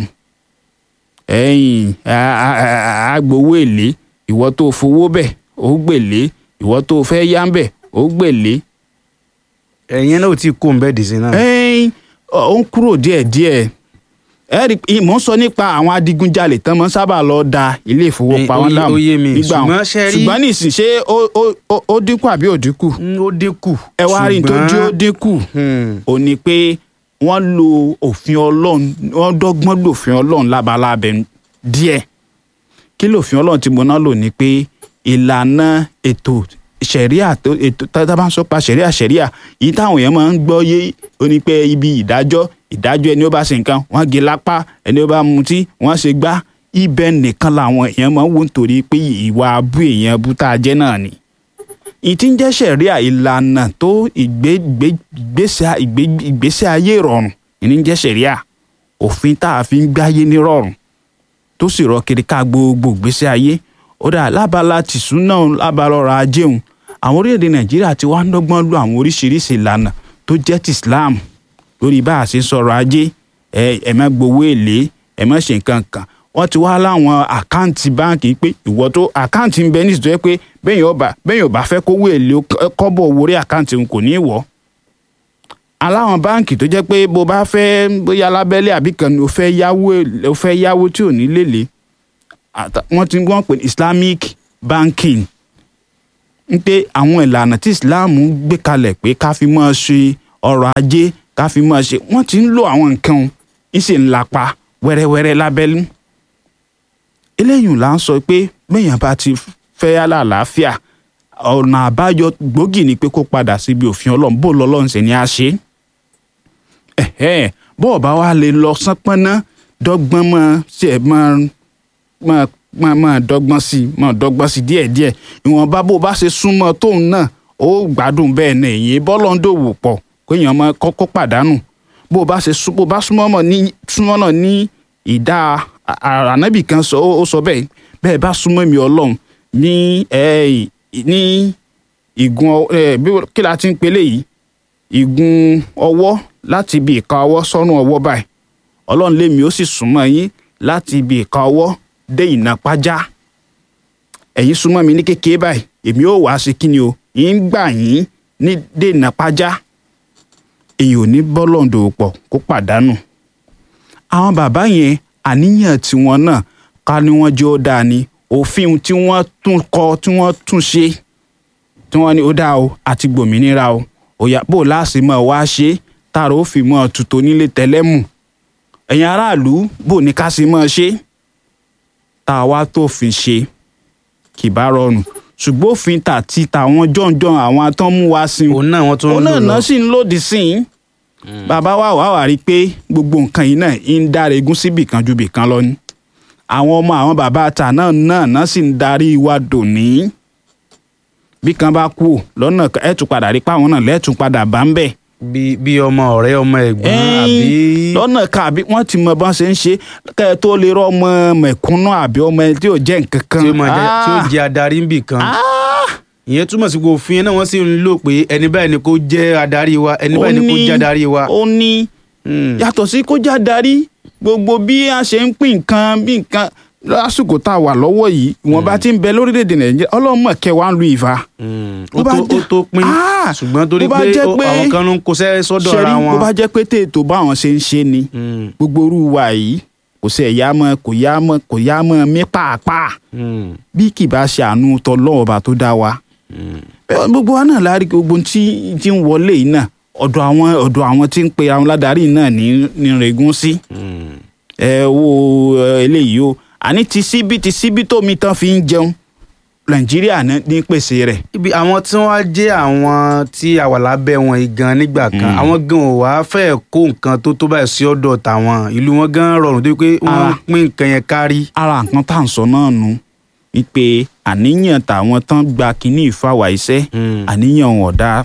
ẹ̀yìn àgbowó èlé ìwọ tó fowó bẹ̀ ó gbèlé ìwọ tó fẹ́ yá ń bẹ̀ ó gbèlé ẹ̀yin náà ò tí kó ń bẹ́ẹ̀ dì sí náà. ẹ̀yìn ó ń kúrò díẹ̀díẹ̀ ẹ rí i mò ń sọ nípa àwọn adigunjalè tán mọ́ sábà lọ da ilé ìfowópamọ́ Ó yé- láàmú ó yé mi, nígbà wọn ṣùgbọ́n ṣe rí- ṣùgbọ́n nísìn ṣé ó- ó- ó- ó dínkù àbí ò dínkù Mm, ó dínkù. ẹ wá rí i tó jí ó dínkù Hmm. ò ní pé wọ́n lo òfin ọlọ́run wọ́n dọ́gbọ́n lòfin ọlọ́run lábalábẹ́ díẹ̀ kí lòfin ọlọ́run tí mo náà lò ní pé ìlànà ètò ṣẹ̀ríà tó ètò tá a bá ń sọ pa ṣẹ̀ríà ṣẹ̀ríà yìí táwọn èèyàn máa ń gbọ́ yé ó ní pé ibi ìdájọ́ ìdájọ́ ẹni ó bá ṣe nǹkan wọ́n gé lápá ẹni ó bá mutí wọ́n ṣe gbá ibẹ̀ nìkan làwọn èèyàn máa ń wò nítorí pé ìwà abú èèyàn bú tá a jẹ́ náà ni ìtí ń jẹ́ sẹ̀ríà ìlànà tó ìgbé- ìgbé- ìgbésẹ̀ ìgbé- ìgbésẹ̀ ayé ìrọ̀rùn ìní ń jẹ́ sẹ̀ríà òfin tá a fi ń gbáyé ní rọ̀rùn tó sì rọ kiri ká gbogbo ìgbésẹ̀ ayé ó dà lábala tìṣú náà lábala ọrọ̀ ajé òun àwọn orílẹ̀-èdè nàìjíríà ti wá ń dọ́gbọ́n lo àwọn oríṣiríṣi ìlànà tó jẹ́ ti islam lórí bá a ṣe ń sọ̀rọ̀ ajé ẹ ẹ má gbowó èlé ẹ má ṣe nǹkan kan wọ́n ti wá láwọn àkáǹtì báǹkì pé ìwọ tó àkáǹtì ń bẹ ní ìsìtọ́ pé bẹ́ẹ̀ yóò bá bẹ́ẹ̀ yóò bá fẹ́ kówó èlé ó kọ́- kọ́bọ̀ owó orí àkáǹtì òun kò ní í wọ̀ aláwọn báǹkì tó jẹ́ pé bó bá fẹ́ bóyá lábẹ́lé àbí kan ni o fẹ́ yáwó o fẹ́ yáwó tí ò ní lélẹ̀ àtà- wọ́n ti wọ́n pè ní islamic banking ń pé àwọn ìlànà tí islam gbé kalẹ̀ pé ká fi máa ṣe ọrọ̀ ajé ká fi máa ṣe wọ́n ti ń lo àwọn nǹkan ń sì ń lapa wẹ́rẹ́wẹ́rẹ́ lábẹ́lú eléyìí là ń sọ pé bẹ́ẹ̀yàn bá ti fẹ́ yálà àlàáfíà ọ̀nà àbáyọ gbòógì ni pé kó padà síbi òfin ọlọ́run bó lọ́lọ́run sì ni a ṣe é ẹ̀hẹ́n bó ọba wa lè lọ sánpọ́nná dọ́gbọ́n mọ́ ṣe mọ́ mọ́ mọ́ mọ́ dọ́gbọ́n sí i mọ́ dọ́gbọ́n sí i díẹ̀díẹ̀ ìwọ̀nba bó bá ṣe súnmọ́ tóun náà ó gbádùn bẹ́ẹ̀ náà èyí bọ́lọ́ ń dòwò pọ̀ kéèyàn mọ́ kọ́kọ́ pàdánù bó bá ṣe sún bó bá súnmọ́ mọ́ ní súnmọ́ náà ní ìdá à- à- ànábì kan sọ ó ó sọ bẹ́ẹ̀ bẹ́ẹ̀ bá súnmọ́ mi ọlọ́run ní ẹ̀ ní ìgun ọ- ẹ̀ bí kí la ti ń pelé yìí ìgun ọwọ́ láti ibi ìka ọwọ́ sọ́nù ọwọ́ báyìí ọlọ́run lémi ó sì súnmọ́ yín láti ibi ìka ọwọ́ dé ìnàpájá ẹ̀yin súnmọ́ mi ní kékeré báyìí èmi ó wàá ṣe kí ni o yín ń gbà yín ní dé ìnàpájá èyí ò ní bọ́lọ̀ǹdò pọ̀ kó pàdánù àwọn bàbá yẹn àníyàn tiwọn náà ká ní wọ́n jẹ́ ó dáa ni òfin tí wọ́n tún kọ tí wọ́n tún ṣe tí wọ́n ní ó dáa o àti gbòmìnira o òyà bò láàṣì mọ́ wá ṣe tààrà ó fi mọ́ tutù nílé tẹ́lẹ́mù ẹ̀yin aráàlú bò ní ká sì mọ́ ṣe tá a wá tó fi ṣe kì bá rọrùn ṣùgbọ́n òfin tà ti tàwọn jọ̀ǹjọ̀ǹ àwọn atán mú wá sí òun náà wọ́n tún òun ń náà lò lọ. náà sì ń lòdì sí i bàbá wa wà wà rí i pé gbogbo nǹkan yìí náà ń dára egún síbì kan ju bì kan lọ ni àwọn ọmọ àwọn bàbá àtà náà náà náà sì ń darí wa dòní bí kan bá kú lọ́nà kan ẹ̀ tún padà rí i pé àwọn náà lẹ́ẹ̀tún padà bá ń bẹ̀ bí bí ọmọ ọ̀rẹ́ ọmọ ẹ̀gbọ́n àbí. lọ́nà kan àbí wọ́n ti mọ bọ́n ṣe ń ṣe kẹ́ ẹ tó lè rọ ọmọ mẹ̀kúnnù àbí ọmọ ẹni tí ò jẹ́ nǹkan kan tí ó máa jẹ tí ó Ah! jẹ adarí níbì kan Ah! ìyẹn túmọ̀ sí pé òfin náà wọ́n sì ń lò pé ẹni báyìí ni kò jẹ́ adarí wa ẹni báyìí ni kò jẹ́ adarí wa. ó ní Hmm. yàtọ̀ sí kó já darí gbogbo bí a ṣe ń pín nǹkan bí nǹkan lásìkò tá a wà lọ́wọ́ yìí ìwọ̀n bá ti ń bẹ lórílẹ̀‐èdè nàìjíríà ọlọ́mọ kẹwàá ń lu ìfà. Hmm. Bó ó bá tó jẹ́- ó tó pín Ah! ṣùgbọ́n torí Bó bá pé jẹ́ ó- pé- àwọn kan ló ń kóṣẹ́ sọ́dọ̀ ṣẹ́rí ara bó wọn. bá jẹ́ pé tètò báwọn ṣe ń ṣe ni Hmm. gbogbo orú wa yìí kò sí ẹ̀yà mọ́ kò yá mọ́ kò yá mọ́ mí pàápàá Hmm. bí kì bá ṣe àánú tọlọ́ọ̀bà tó dá wa. Hmm. Bẹ́ẹ̀ gbogbo wa náà láàárín gbogbo tí tí ń wọlé yìí náà ọ̀dọ̀ àwọn ọ̀dọ̀ àwọn tí ń pe àwọn ládàrí náà ní ní regún sí. Hmm. ẹ wo ẹ, eléyìí o àní ti síbí ti síbí tómi tán fi ń jẹun nàìjíríà ní ní pèsè rẹ̀ ibi àwọn tí wọ́n á jẹ́ àwọn tí a wà lábẹ́ wọn yìí gan nígbà kan Mm. àwọn gan ò wá fẹ́ kó nǹkan tó tó báyìí sí ọ̀dọ̀ tàwọn ìlú wọn gan rọrùn tó pé wọ́n Ah. pín nǹkan yẹn kárí. ara nǹkan tá à ń sọ náà nu wípé àníyàn tàwọn tán gba kínní ìfàwà iṣẹ́ àníyàn wọn ò dáa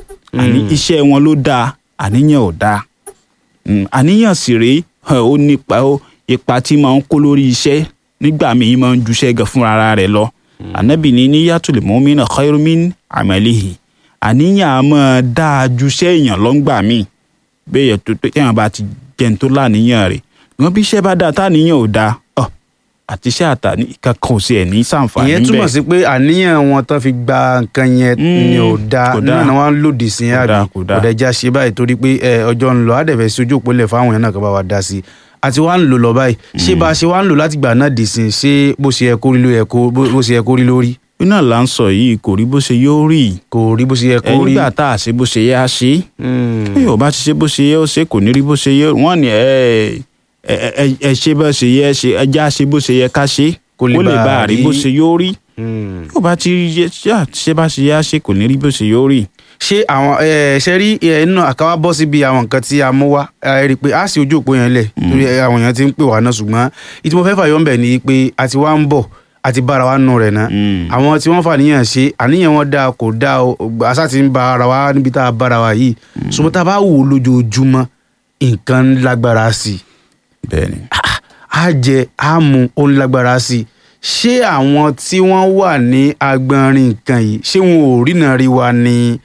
àní Mm. iṣẹ́ wọn ló dáa àníyàn ò dáa Mm, àníyàn sì rèé ẹ̀, ó nípa ó ipa tí máa ń kó lórí iṣẹ́ nígbà míì máa ń juṣẹ́ gan fúnra ara rẹ̀ lọ ànábì ní níyàtul mu'mina khairu min amalihi àníyàn á máa dáa juṣẹ́ èèyàn lọ́ngbà míì bẹ́ẹ̀ yẹ tó tó téèyàn bá ti jẹun tó láníyàn rẹ̀ wọn bí iṣẹ́ bá dáa táníyàn ò dáa ọ àti iṣẹ́ àtàní kankan ò sí ẹ̀ ní sàǹfààní ìyẹn túmọ̀ sí pé àníyàn wọn tán fi gba nǹkan yẹn Mm, ni ò dáa kò dáa. náà ni wọ́n ń lòdì sí Kò àbí dáa, kò dáa. ọ̀dẹ̀já ṣe báyìí torí pé ẹ, ọjọ́ ń lọ àdẹ̀fẹ̀ sí ojú òpó lẹ̀ fáwọn èèyàn náà kan bá wa dá sí i àti wá ń lò lọ báyìí ṣé bá a ṣe wá ń lò láti gbà náà dì sí i ṣé bó ṣe yẹ kó rí ló yẹ kó bó bó ṣe yẹ kó rí lórí iná là ń sọ yìí kò rí bó ṣe yóò rí kò rí bó ṣe yẹ ẹ kó rí. nígbà tá a ṣe bó ṣe yẹ á ṣe Mm. bí yóò bá ti ṣe bó ṣe yẹ ó ṣe kò ní rí bó ṣe yẹ wọ́n ní ẹ ẹ ẹ ẹ ṣe bó ṣe yẹ ṣe ẹ já ṣe bó ṣe yẹ ká ṣe Kó kó lè lè bá bá a rí rí. bó ṣe yóò rí Mm. yóò bá ti yẹ ṣá ṣe bá ṣe yẹ á ṣe kò ní rí bó ṣe yóò rí. ṣé àwọn ẹ ṣe rí ẹ nínú àkáwá bọ́ síbi àwọn nǹkan tí a mú wá ẹ rí i pé a sì ojú òpó yẹn lẹ̀ torí ẹ, àwọn èèyàn ti ń pè wá náà ṣùgbọ́n ìtí mo fẹ́ fàyọ́ ń bẹ̀ ni pé a ti wá ń bọ̀ a ti bára wa nù rẹ̀ náà Mm. àwọn tí wọ́n fàníyàn ṣe àníyàn wọn dáa kò dáa o àṣà ti ń ba ara wa níbi tá a bára wa yìí ṣùgbọ́n tá a bá wò ó lójoojúmọ́ nǹkan ń lágbára sí i bẹ́ẹ̀ni á jẹ á mu ó ń lágbára sí i ṣé àwọn tí wọ́n wà ní agbọnrin nǹkan yìí ṣé wọn ò ríran rí wa ni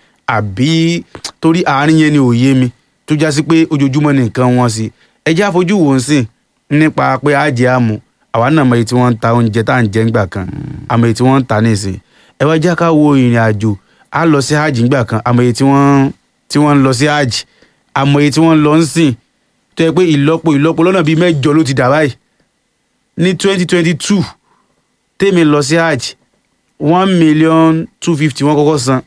àbí torí àárín yẹn ni ò yé mi tó já sí pé ojoojúmọ́ ni nǹkan wọn sí ẹ jẹ́ àfojú wò ó sìn nípa pé á jẹ á mu àwa náà mọ èyí tí wọ́n ń ta oúnjẹ tá à ń jẹ ńgbà kan àmọ́ èyí tí wọ́n ń ta nísìn ẹ wá jẹ́ ká wo ìrìn àjò á lọ sí hajj ńgbà kan àmọ́ èyí tí wọ́n tí wọ́n ń lọ sí hajj àmọ́ èyí tí wọ́n ń lọ ń sìn tó yẹ pé ìlọ́po ìlọ́po lọ́nà bíi mẹ́jọ ló ti dà báyìí ní twenty twenty two tèmi lọ sí hajj one million two fifty wọ́n kọ́kọ́ san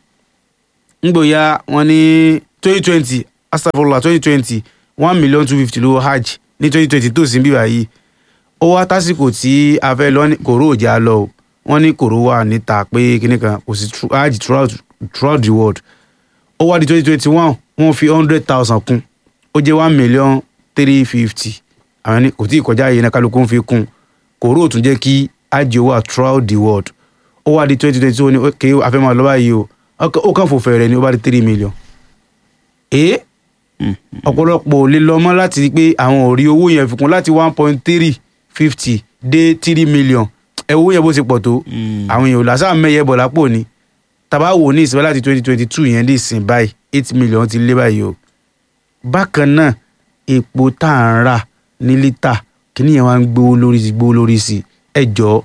ngbòya wọ́n ní twenty twenty astagfirullah twenty twenty one million two fifty lówó hajj ní twenty twenty two sí bíbá yìí ó wá tásìkò tí a fẹ́ lọ ní kòró òjà lọ o wọ́n ní kòró wà níta pé kíní kan kò sí tru- hajj throughout throughout the world ó wá di twenty twenty one wọ́n fi hundred thousand kún ó jẹ́ one million three fifty àwọn ní kò tí ì kọjá yìí náà kálukú ń fi kún kòró ò tún jẹ́ kí hajj wà throughout the world ó wá di twenty twenty two ní ok àfẹ́mọ́ lọ́wọ́ yìí o ọkàn- ó kàn fò fẹ̀rẹ̀ ni ó bá di three million. èé ọ̀pọ̀lọpọ̀ ò lè lọ mọ́ láti rí pé àwọn ò rí owó yẹn fi kún láti one point three fifty dé three million ẹ owó yẹn bó ṣe pọ̀ tó àwọn èèyàn ò lásà mẹ́yẹ bọ̀ lápò ni tàbá wò ní ìsìn láti twenty twenty two yẹn dé ìsìn báyìí eight million ti lé báyìí o bákan náà epo tá à ń rà ní lítà kíní yẹn wá ń gbówó lórí sí gbówó lórí sí ẹ jọ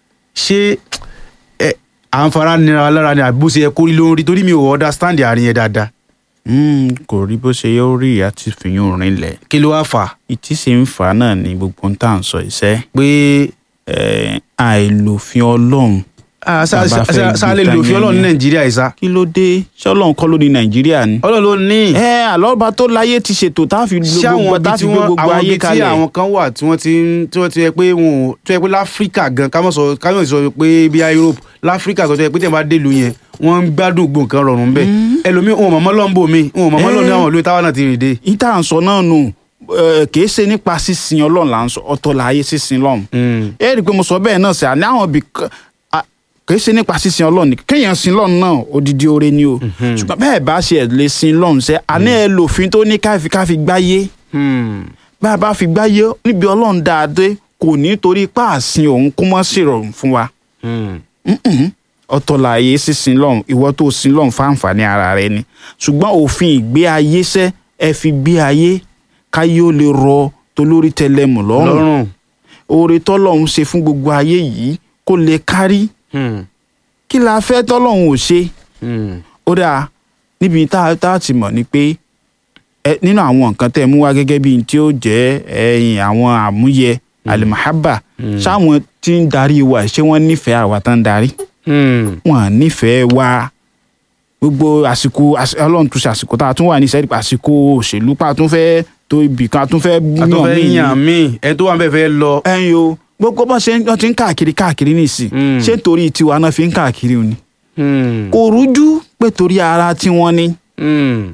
ṣé ẹ à ń fara nira wa lára ni àbí bó ṣe yẹ kó rí lórí torí mi ò understand àárín yẹn dáadáa Mm, kò rí bó ṣe yóò rí àti fìyún rinlẹ̀ kí ló wá fà á ìtí sì ń fà á náà ní gbogbo ń tà ń sọ iṣẹ́ pé ẹ̀, àìlòfin ọlọ́run ah, sá- Bàbá sá- fẹ́ sá- sá lè gbé lò fi tán ọlọ́run ní yẹn nàìjíríà yìí sá kí ló dé ṣé ọlọ́run kọ́ ló ní nàìjíríà ni. ọlọ́run ló ní ẹ àlọ́ba tó láyé ti ṣètò tá a fi lo ṣé gbogbo àwọn tá ibi a tí fi gbé wọ́n gbogbo àwọn ayé ibi tí kalẹ̀. àwọn kan wà tí wọ́n ti ń tí wọ́n ti yẹ pé wọn ò tó yẹ pé láfíríkà gan ká mọ̀ sọ ká mọ̀ sọ pé bí i Europe láfíríkà tó yẹ pé tẹ̀ bá délùú yẹn wọ́n ń gbádùn gbò nǹkan rọrùn bẹ́ẹ̀ ẹlòmíì wọn ò mọ̀mọ́ lọ́nbò mi wọn ò mọ̀mọ́ lọ́nà Eh. àwọn ìlú táwọn náà ti rìn dé. ìta à ń sọ náà nù ẹ, kì í ṣe nípa sísin ọlọ́run là ń sọ ọ̀tọ̀ láyé sísin lọ́run. ẹ rí i pé mo sọ bẹ́ẹ̀ náà sí àní àwọn ibì kan à, kì í ṣe nípa sísin ọlọ́run nìkan kéèyàn sin lọ́run náà odidi oore ni o ṣùgbọ́n bẹ́ẹ̀ bá ṣe ẹ̀ lè sin lọ́run sẹ́ àní ẹ lòfin tó ní káfi káfi gbáyé bá a bá fi gbáyé níbi ọlọ́run dáadé kò ní torí páàsìn òun kó mọ́ sí ìrọ̀rùn fún wa Mm-mm. ọ̀tọ̀ láàyè sísin lọ́hùn ìwọ tó sin lọ́hùn fáǹfààní ara rẹ ni ṣùgbọ́n òfin ìgbé ayé sẹ́ ẹ fi gbé ayé káyé ó lè rọ tolórí tẹlẹmù lọ́rùn lọ́rùn. oore tọ́lọ́hún ṣe fún gbogbo ayé yìí kó lè kárí kí la fẹ́ tọ́lọ́hún ò ṣe ó dáa níbi tá a tá a ti mọ̀ ni pé ẹ nínú àwọn nǹkan tẹ́ ẹ mú wá gẹ́gẹ́ bíi tí ó jẹ́ ẹ̀yìn àwọn àmúyẹ alimahaba ṣáwọn tí ń darí wa ṣé wọ́n nífẹ̀ẹ́ àwa tán ń darí wọn à nífẹ̀ẹ́ wa gbogbo àsìkò às- ọlọ́run tún ṣe àsìkò tá a tún wà ní sẹ́ẹ̀dì àsìkò òṣèlú pa tún fẹ́ tó ibì kan tún fẹ́ a tó fẹ́ míì. yàn mí ẹ tó wà ń bẹ̀ fẹ́ lọ. ẹ̀yin o gbogbo bọ́n ṣe ń- wọ́n ti ń káàkiri káàkiri nísìn Mm. ṣé torí tiwa náà fi ń káàkiri ni Hmm. kò rújú pé torí ara tiwọn ni Hmm.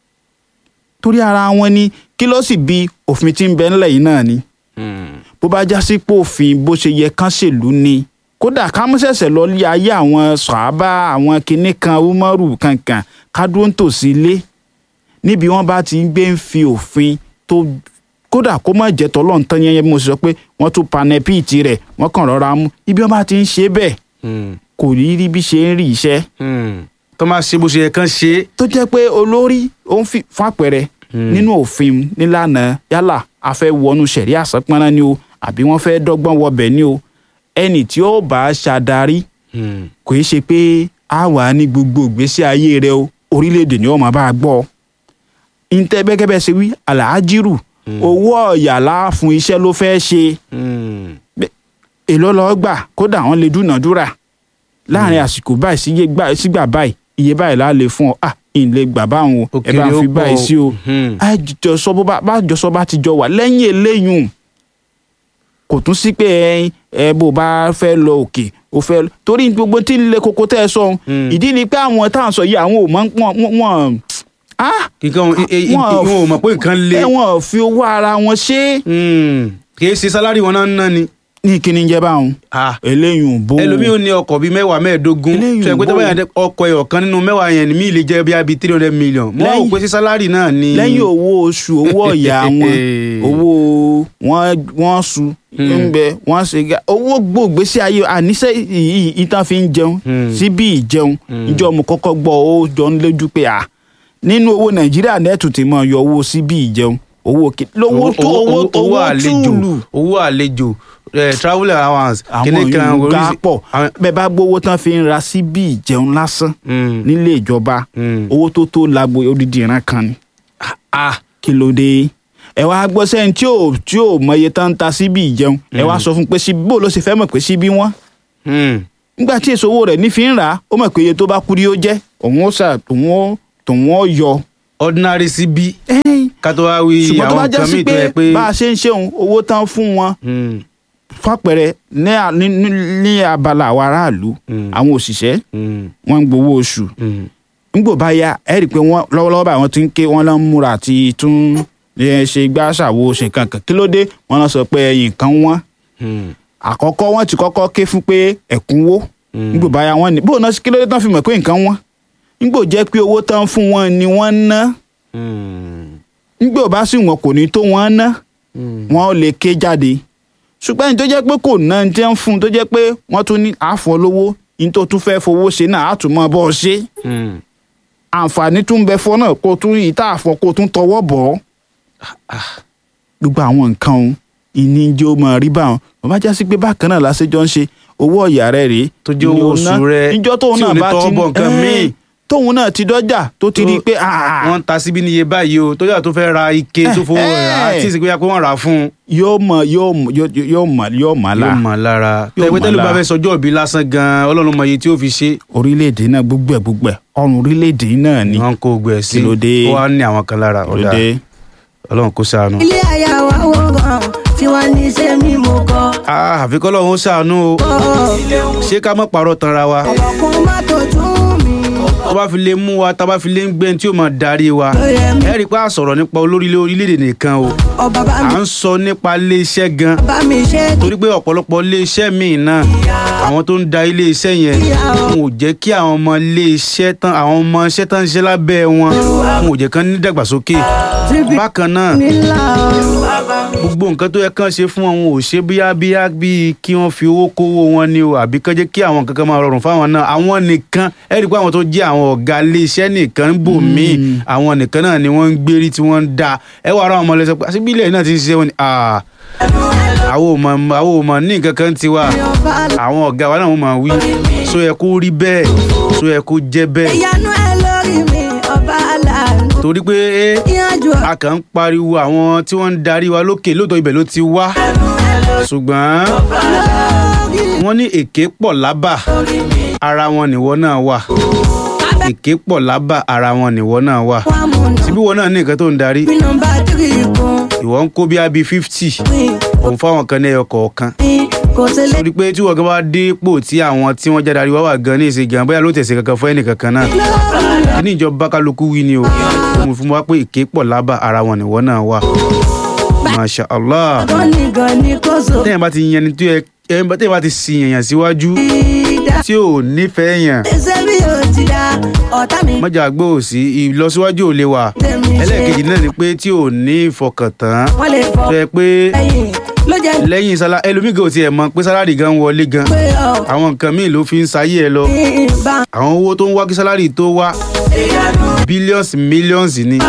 torí ara wọn ni kí ló sì bi òfin tí ń bẹ ńlẹ̀ yìí náà ni Hmm. bó bá já sí pé òfin bó ṣe yẹ kán ṣèlú ni kódà ká mú ṣẹ̀ṣẹ̀ lọ lé ayé àwọn sàábà àwọn kinní kan umaru kankan kádúró ń tòsí ilé níbi wọ́n bá ti ń gbé ń fi òfin tó kódà kó má jẹ́ tọ́lọ́run tán yẹn bí mo sọ pé wọ́n tún panẹ́pìtì rẹ̀ wọ́n kàn rọra mú ibi wọ́n bá ti ń ṣe bẹ́ẹ̀ Hmm. kò rí rí bí ṣe ń rí iṣẹ́ Hmm. tó máa ṣe bó ṣe yẹ kán ṣe é. tó jẹ́ pé olórí ó ń fi fún àpẹẹrẹ nínú òfin nílànà yálà a fẹ́ wọnú sẹ̀rí àsánpọ́nrán ni o àbí wọ́n fẹ́ dọ́gbọ́n wọbẹ̀ ni o ẹni tí ó bá ṣàdarí Hmm. kò í ṣe pé a wà ní gbogbo ìgbésí ayé rẹ o orílẹ̀-èdè ni ó máa bá a gbọ́ ntẹ́ bẹ́gẹ́bẹ́ ṣe wí àlàájírù owó ọ̀yà láàfún iṣẹ́ ló fẹ́ ṣe Hmm. èló lọ́ọ́ gbà kódà wọ́n lè dúnàádúrà láàrin àsìkò báyìí sí iye gbà- sígbà báyìí iye báyìí la lè fún ọ à ń lè gbà báwọn o Ó ẹ bá kéré, ó fi pọ̀ báyìí o. sí o Hmm. àjọsọ bó bá bájọsọ bá ti jọ wà lẹ́yìn eléyìí kò tún sí pé ẹ ẹ bó bá fẹ́ lọ òkè ó fẹ́ lọ- torí gbogbo tí ń le koko tẹ́ ẹ sọ Hmm. ìdí ni pé àwọn tá à ń sọ yìí àwọn ò mọ wọn wọn ah kíkan wọn ẹ- ẹ- Wọn ò- wọn ò mọ̀ pé nǹkan le. ẹ wọn ò fi owó ara wọn ṣe é Hmm. kì í ṣe sálárì wọn náà ń ná ni. ní kíni jẹ báwọn Ah. eléyìí ò bó ẹlòmíì ò ní ọkọ̀ bíi mẹ́wàá mẹ́ẹ̀ẹ́dógún Eléyìí sọ pé tó bò. bá yàn dé ọkọ̀ ẹ̀yọ̀ kan nínú mẹ́wàá yẹn míì lè jẹ́ bí i three hundred million mo Lẹ́yìn- rò pé sí sálárì náà ni. lẹ́yìn owó oṣù owó ọ̀yà wọn owó wọn wọn su ń bẹ wọn ṣe ga owó gbòògbésí ayé àníṣe yìí ìtàn fi ń jẹun Hmm. síbí ìjẹun Hmm. ìjọ mo kọ́kọ́ gbọ́ ó jọ ń lójú pé à nínú owó nàìjíríà nẹ́ẹ̀tù ti mọ̀ yọ owó síbí ìjẹun owó kí lówó tó owó tó owó àlejò túùlù owó àlejò eh, travel allowance àwọn kíní kan yòówù ká oríṣi- pọ̀ àwọn- bẹ́ẹ̀ bá gbówó tán fi ń ra síbí ìjẹun lásán Hmm. nílé ìjọba Hmm. owó tó tó lágbo odidi ìran kan ni ah kí ló dé ẹ wá gbọ́ sẹ́yìn tí ò tí ò mọye tán ń ta síbí ìjẹun ẹ wá sọ fún pé síbí bó ló ṣe fẹ́ mọ̀ pé síbí wọ́n Hmm. nígbà tí èso owó rẹ̀ ní fi ń rà á ó mọ̀ pé iye tó bá kú rí ó jẹ́ òun ó sà òun ó tòun ó yọ. ordinary cb ká tó wá wí ṣùgbọ́n tó bá àwọn jẹ́ nǹkan sí míì tó pé yẹ pé. bá a ṣe ń ṣeun owó tán fún wọn Hmm. fàpẹẹrẹ ní à- ní- ní- ní abala àwọn aráàlú Mm. àwọn òṣìṣẹ́ Hmm. wọ́n ń gbowó oṣù Hmm. nígbò bá yá ẹ rí i pé wọ́n lọ́wọ́lọ́wọ́ báyìí wọ́n ti ń ké wọ́n lọ ń múra àti tún ẹ, ṣe gbàṣàwò ṣe kankan kí ló dé wọ́n lọ sọ pé ẹyìn kan wọ́n Hmm. àkọ́kọ́ wọ́n ti kọ́kọ́ ké fún pé ẹ̀kúnwó Mm. nígbò báyà wọ́n ní bóun náà kí ló dé tán fi mọ̀ pé nǹkan wọ́n nígbò jẹ́ pé owó tán fún wọn ni wọ́n ń ná Hmm. nígbò bá sì wọn kò ní tó wọ́n ná Hmm. wọn ò lè ké jáde ṣùgbọ́n ní tó jẹ́ pé kò ná ní tí wọ́n fún un tó jẹ́ pé wọ́n tún ní àfọ̀ lówó ní tó tún fẹ́ fowó ṣe náà á tún mọ́ bọ́ ọ ṣe Hmm. àǹfààní tún bẹ fọ́ náà kó tún ìta àfọ̀ kó tún tọwọ́ bọ̀ ọ́ gbogbo àwọn nǹkan òun ìní jẹ́ ó máa rí báwọn wọ́n bá já sí pé bákan náà lásìjọ́ ń ṣe owó ọ̀yà rẹ̀ rèé Tó jẹ́ ni owó ó ná. oṣù rẹ̀ níjọ́ tóun tí ò náà ní bá tọwọ́ ti bọ̀ nǹkan ẹ́ẹ̀, míì. tóun náà ti dọ́jà tó ti rí i pé ah, wọ́n ń ta síbí níye báyìí o tó yà tó fẹ́ ra ike tó fowó rẹ̀ á Eh. tí ì sì pé wọ́n rà á fún un. yóò mọ yóò mọ yóò yóò mọ yóò mọ la yóò mọ̀ lára Yóò tẹ̀wé mọ̀ tẹ́lẹ̀ bá lára. fẹ́ sọjọ́ òbí lásán gan-an ọlọ́run mọ iye tí ó fi ṣe orílẹ̀-èdè náà gbogbo ẹ̀ gbogbo ẹ̀ ọrùn orílẹ̀-èdè náà ni wọ́n kó gbẹ̀ sí Kí ló dé? ó wá ní àwọn kan lára ọ̀dà lóde ọlọ́run kó ṣàánú. ilé aya wa wo gan tí wọ́n ní ṣe mí mo kọ́. Ah, àfi kọ́ lọ́run ó ṣàánú o ṣé ká mọ̀ pàrọ̀ tanra wa ọ̀pọ̀kun má tó tún mi. tó bá fi lè mú wa tá a bá fi lè ń gbẹ́ tí ó máa darí wa lóye mi ẹ rí i pé a sọ̀rọ̀ nípa olórí orílẹ̀-èdè nìkan o ọba bá à mi ń sọ nípa ilé-iṣẹ́ gan bá mi ṣe torí pé ọ̀pọ̀lọpọ̀ ilé-iṣẹ́ míì náà àwọn tó ń da ilé-iṣẹ́ yẹn wọn ò jẹ́ kí àwọn ọmọ ilé-iṣẹ́ tán àwọn ọmọ iṣẹ́ tán ń ṣe lábẹ́ wọn wọn ò jẹ́ kán ní dàgbàsókè bákan náà nílà gbogbo nǹkan tó yẹ kán ṣe fún wọn wọn ò ṣe bíyá bíyá bíi kí wọ́n fi owó kówó wọn ni o àbí kán jẹ́ kí àwọn nǹkan kan máa rọrùn fáwọn náà àwọn nìkan ẹ rí i pé àwọn tó jẹ́ àwọn ọ̀gá iléeṣẹ́ nìkan ń bò míì àwọn nìkan náà ni wọ́n ń gbérí tí wọ́n ń da ẹ wà ara àwọn ọmọ lẹ́sẹ̀ pé àṣìbí ilẹ̀ náà ti ń ṣiṣẹ́ wọn ni ah, àwọn ò mọ̀ àwọn ò mọ̀ ní nǹkan kan tiwa ọba àwọn ọ̀gá wa náà wọ́n máa wí so yẹ kó rí bẹ́ẹ̀ so yẹ kó jẹ́ bẹ́ẹ̀ ìyanu ẹ lórí mi ọba aláàánú. torí pé eh, ìyànjú a kàn ń pariwo àwọn tí wọ́n ń darí wa lókè lóòótọ́ ibẹ̀ ló ti wá ṣùgbọ́n lórí wọ́n ní èké pọ̀ lábà ara wọn nìwọ náà wà èké pọ̀ lábà ara wọn nìwọ náà wà wa mú nà síbí wọn náà ní nǹkan tó ń darí bí nọ́mbà tírì kún ìwọ ń kó bí abi fifty mi òun fáwọn kan ní ẹyọ kọ̀ọ̀kan mi kò sí lè torí pé tí wọ́n gan bá dé ipò tí àwọn tí wọ́n jáde àríwá wà gan ní ìsìn gan bóyá ló tẹ̀sí kankan fún ẹnì kankan náà kí ní ìjọba kálukú wí ni o mo fún wa pé ìké pọ̀ lábà ara wọn nìwọ náà wà masha allah gan ni gan ni kò so tẹ́yìn bá ti yan ni tó yẹ tẹ́yìn bá ti sin èèyàn síwájú ìdá tí ò nífẹ̀ẹ́ yàn ẹsẹ̀ bí o ti dá ọ̀tá mi mọ́jà gbọ́ òsì ìlọsíwájú ò lè wà tẹ̀mí ṣe ẹlẹ́ẹ̀kejì náà ni pé tí ò ní ìfọkàntán wọ́n lè fọ tó yẹ pé ẹ̀yìn ló jẹ́ lẹ́yìn sálá ẹlòmíì gan ò tiẹ̀ mọ̀ pé sálárì gan wọlé gan pé ọ̀ àwọn nǹkan míì ló fi ń sayé ẹ lọ ìbá àwọn owó tó ń wá kí sálárì tó wá billions millions ni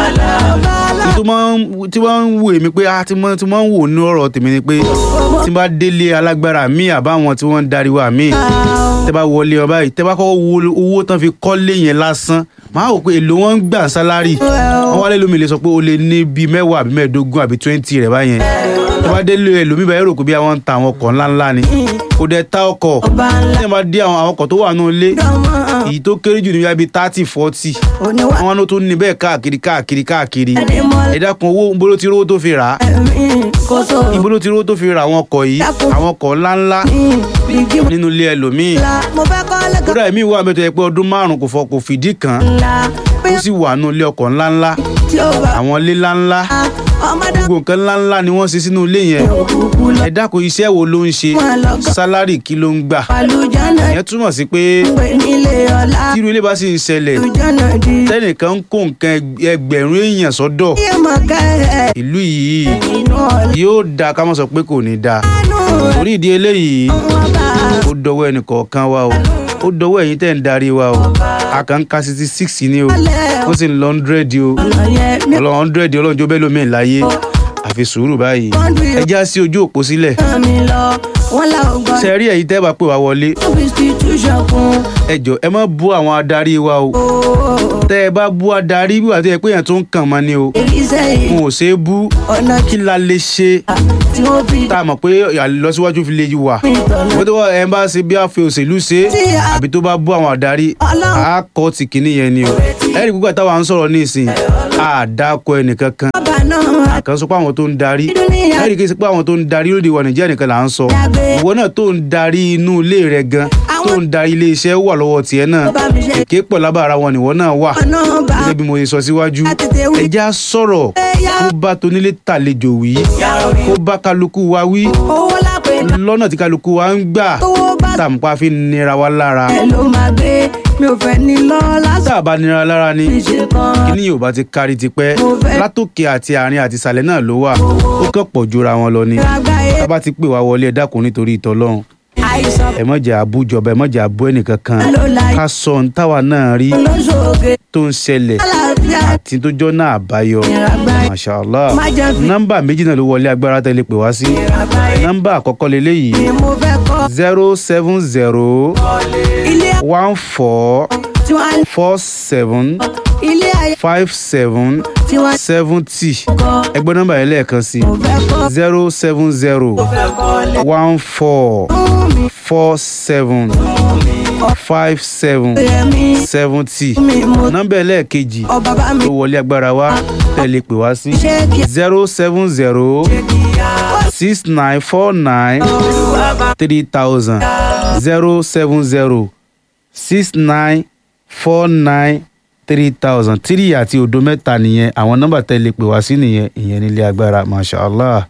Ní tó máa ń tí wọ́n ń wò èmi pé ah tí wọ́n tí wọ́n ń wò ní ọ̀rọ̀ tèmi ni pé tí n bá délé alágbára míì àbáwọn tí wọ́n ń darí wa míì tẹ́ bá wọlé ọ báyìí tẹ́ bá kọ́kọ́ wo owó tán fi kọ́lé yẹn lásán máa wò pé èlò wọn ń gbà sálárì wọ́n wálé lómi lè sọ pé o lè ní bíi mẹ́wàá àbí mẹ́ẹ̀ẹ́dógún àbí twenty rẹ̀ báyẹn tẹ́ bá délé ẹlòmíì báyìí rò pé bí àwọn ń ta àwọn ọkọ̀ ńláńlá ni kò dẹ̀ ta ọkọ̀ ọba ńlá tẹ́ bá dé àwọn àwọn ọkọ̀ tó wà nínú ilé dánmọ́ èyí tó kéré jù ní bíi thirty forty oníwà àwọn ló tún ní bẹ́ẹ̀ káàkiri káàkiri káàkiri ẹ̀dínmọ́ ẹ dákun owó ń bolo ti rówó tó fi rà á ẹ̀mí kò so ibo ló ti rówó tó fi ra àwọn ọkọ̀ yìí àwọn ọkọ̀ ńláńlá bíjí nínú ilé ẹlòmíì ńlá mo fẹ́ kọ́ lẹ́kọ̀ọ́ kódà èmi wà mẹ́tọ́ yẹ pé ọdún márùn-ún kò fọ kò fìdí kan ńlá bí ó sì wà nínú ilé ọkọ̀ ńláńlá tí ó bá àwọn ilé ńláńlá ọmọdé gbogbo nǹkan ńláńlá ni wọ́n ṣe sínú ilé yẹn òkùnkù lọ ẹ dákun iṣẹ́ wo ló ń ṣe wọn lọ́gọ́ sálárì kí ló ń gbà àlùjáná ìyẹn túmọ̀ sí pé pé nílé ọlá tírú ilé bá sì ń ṣẹlẹ̀ àlùjáná di tẹ́nìkan ń kó nǹkan ẹg- ẹgbẹ̀rún èèyàn sọ́dọ̀ yé mọ̀ ká ẹ̀ ìlú yìí inú ọ̀lẹ́ yóò dáa ká má sọ pé kò ní dáa torí ìdí eléyìí wọn bá ó dọwọ́ ẹnì kọ̀ọ̀kan wa o ó dọwọ́ ẹ̀yin tẹ́ ń darí wa o a kàn ń ka sixty six ni o lẹ̀ ó sì ń lọ hundred o ọ̀nà yẹn mi ọlọ́run hundred ọlọ́run jó bẹ́ẹ̀ lómi láyé àfi sùúrù báyìí ẹ já sí ojú òpó sílẹ̀ kàn mí lọ wọn là ó gbọ́ ṣe rí ẹ̀yin tẹ́ bá pè wá wọlé substitution fún ẹ jọ ẹ má bú àwọn adarí wa o ooo tẹ́ ẹ bá bú adarí bí wàá tó yẹ pé èèyàn tó ń kàn mọ́ ni o èyí sẹ́yìn wọn ò ṣe é bú ọ̀nà kí la lè ṣe tí wọ́n fi tá a mọ̀ pé àlọsíwájú fi lè wà mi tọ̀nà wọ́n tó wà ẹ̀ ń bá ṣe bí àfi òṣèlú ṣe tí a àbí tó bá bú àwọn adarí ọlọ́run a kọ́ ti kìíní yẹn ni o ẹ̀rí gbogbo àtàwọn à ń sọ̀rọ̀ ní ìsìn a dákọ̀ ẹnìkan kan ọba náà kan sọ pé àwọn tó ń darí dúníyà ẹ̀rí kì í ṣe pé àwọn tó ń darí lóde ìwà nàìjíríà nìkan là ń sọ dàgbé ìwọ náà tó ń darí inú ilé rẹ gan tó ń darí ilé iṣẹ́ wà lọ́wọ́ tiẹ̀ náà ọba mi ṣe èké pọ̀ lábàárà wọn nìwọ náà wà ọ̀nà bá gẹ́gẹ́ bí mo ṣe sọ síwájú tètè wí ẹja sọ̀rọ̀ kó bá tonílé tàlejò wí kó bá kálukú wa wí owó lápè lọ́nà tí kálukú wa ń gbà owó bá tàǹpá fi nira wa lára ẹ ló máa gbé mi ò fẹ́ ní lọ lásán tá a bá nira lára ni ìṣe kan kíní yóò bá ti kárí tipẹ́ Mo fẹ́- látòkè àti àárín àti ìsàlẹ̀ náà ló wà ó kàn pọ̀ jura wọn lọ ni àgbáyé tá a bá ti pè wá wọlé ẹ dákun nítorí ìtọ́lọ́run àìsàn ẹ má jẹ́ àbújọba ẹ má jẹ́ àbú ẹnìkankan ló láyé ká sọ ohun táwa náà rí lóṣooṣe tó ń ṣẹlẹ̀ àlàáfíà àti tó jọ́ náà àbáyọ ìràgbáyé masha allah má jẹ́ fi nọ́mbà méjì náà ló wọlé agbára tẹ́lẹ̀ pè wá sí ìràgbáyé nọ́mbà àkọ́kọ́ leléyìí ni mo fẹ́ kọ́ zero seven zero ilé one four tí wọ́n four seven ilé ayé five seven tí wọ́n seventy kọ́ ẹgbẹ́ nọ́mbà yẹn lẹ́ẹ̀kan sí mo fẹ́ kọ́ zero seven zero one four fún mi four seven five seven yẹmi seventy mi mo nọ́mbà ẹlẹ́ẹ̀kejì ọ bàbá mi tó wọlé agbára wa tẹ̀lé pè wá sí ṣé kí zero seven zero six nine four nine three thousand zero seven zero six nine four nine three thousand three àti òdo mẹ́ta nìyẹn àwọn nọ́mbà tẹ̀lé pè wá sí nìyẹn ìyẹn nílé agbára masha allah.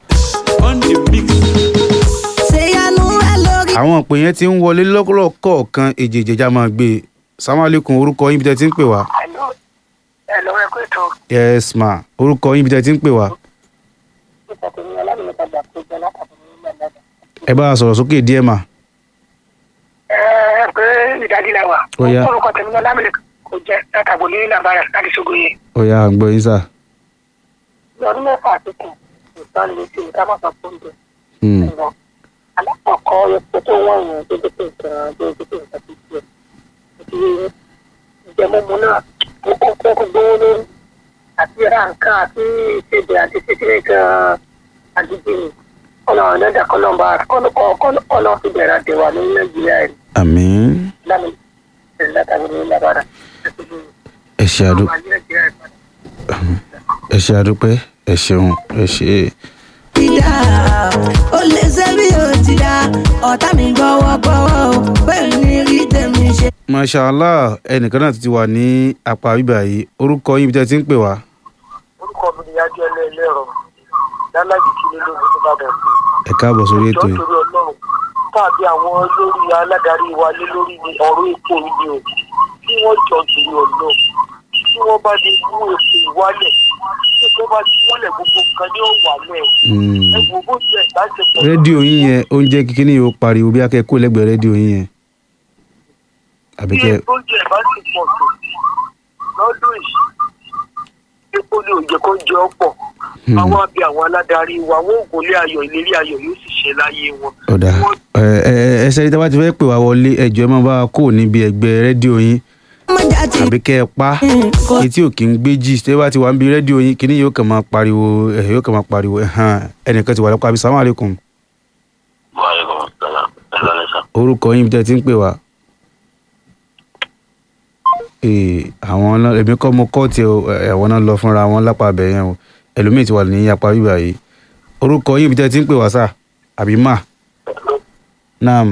ṣe yanu ẹ lórí àwọn ìpè yẹn ti ń wọlé lọ́kọ̀ọ̀kan èjì ìjẹjà máa gbé e sàmàlẹ́kùn orúkọ yín bí tẹ́ ti ń pè wá. Hello. Hello, ẹ kú ètò. yes ma orúkọ yín bí tẹ́ ti ń pè wá. Nípa tèmi ọlámìlẹ́ta gbà pé jẹ látàbí ní Mẹ́lẹ́dẹ̀. ẹ bá a sọ̀rọ̀ sókè díẹ̀ mà. Ẹ ẹ pé ìdádí la wà. Ó yá. Orúkọ tèmi ọlámìlẹ́ta kò jẹ́ látàbí ní Làbára láti Ṣogoye. ó yá à ń gbọ́ yín sà. Ní ọdún mẹ́fà àtìkù, ìtàn lè ti ìta máa sọ fún mi. Hmm. Ṣùgbọ́n alákọ̀ọ́kọ́ epo tó wọ̀n yẹn tó dé pé nǹkan tó dé pé nǹkan tó tiẹ̀. Àti ìjẹmọ́mu náà ó kó kó kó gbówó lórí. Àti ra nǹkan àti ìṣèjì àti ṣíṣe nǹkan àdúgbò ni. Ọ̀nà ọ̀nà ìdàkọ́nà bá kọ́nà fi bẹ̀rẹ̀ àdéhùn ní Nàìjíríà yìí. àmín lámì látàrí ní lábára ẹ ṣe àdú ẹ ṣe àdúpẹ́ ẹ ṣeun ẹ ṣe. ìdá ó lè ṣe bí o ti dá ọ̀tá mi gbọ́wọ́ gbọ́wọ́ o bẹ́ẹ̀ ni rí tèmi ṣe. mashallah ẹnìkan náà ti wà ní apá bíbà yìí orúkọ yín ibi tẹ́ ẹ ti ń pè wá. orúkọ mi ni adé ẹlẹ́ẹ̀lẹ́rọ lálájì kí ni lóògùn tó bá dẹ̀ sí. ẹ káàbọ̀ sórí ètò ìjọ yìí. torí ọlọ́run tàbí àwọn olórí aládarí wa lé lórí ni ọ̀rọ̀ epo yìí o tí wọ́n jọ torí ọlọ́run tí wọ́n bá di mú epo ìwálẹ̀ tí wọ́n bá ti wálẹ̀ gbogbo nǹkan ní ọ̀wálẹ̀ Mm. ẹ gbogbo jẹ́ ìbáṣepọ̀ rédíò yín yẹn ó ń jẹ́ kíkíní yóò pariwo bí akẹ́kọ̀ọ́ kó lẹ́gbẹ̀ẹ́ rédíò yín yẹn. àbí bí kẹ́ epo jẹ́ ìbáṣepọ̀ tó lọ́dún yìí epo ní òjò kó jẹ ọ̀pọ̀ Hmm. àwọn àbí àwọn aládarí wa wọn ò gòlé ayọ̀ ìlérí ayọ̀ yóò sì ṣe láyé wọn. ọ̀dà ẹ ẹ ẹ ṣe tí a bá ti fẹ́ pè wá wọlé ẹjọ́ ẹ máa bá wa kó níbi ẹgbẹ́ rédíò yín ọmọjà ti àbí kẹ́ ẹ pa kò etí ò kí ń gbé jì tẹ́ bá ti wà níbi rédíò yín kíní yóò kàn máa pariwo ẹ̀ yóò kàn máa pariwo ẹ̀hán ẹnìkan ti wà lọ́kọ̀ àbí sàmú àlékún Waalaikum salam. Ẹ̀lọ́ sà. orúkọ yín ibi tẹ́ ẹ ti ń pè wá. Ee, àwọn náà èmi kọ́ mo kọ́ tiẹ̀ o, ẹ̀, àwọn náà lọ fúnra wọn lápá abẹ yẹn o ẹlòmíì ti wà ní apá bíbà yìí orúkọ yín ibi tẹ́ ẹ ti ń pè wá sà àbí mà naam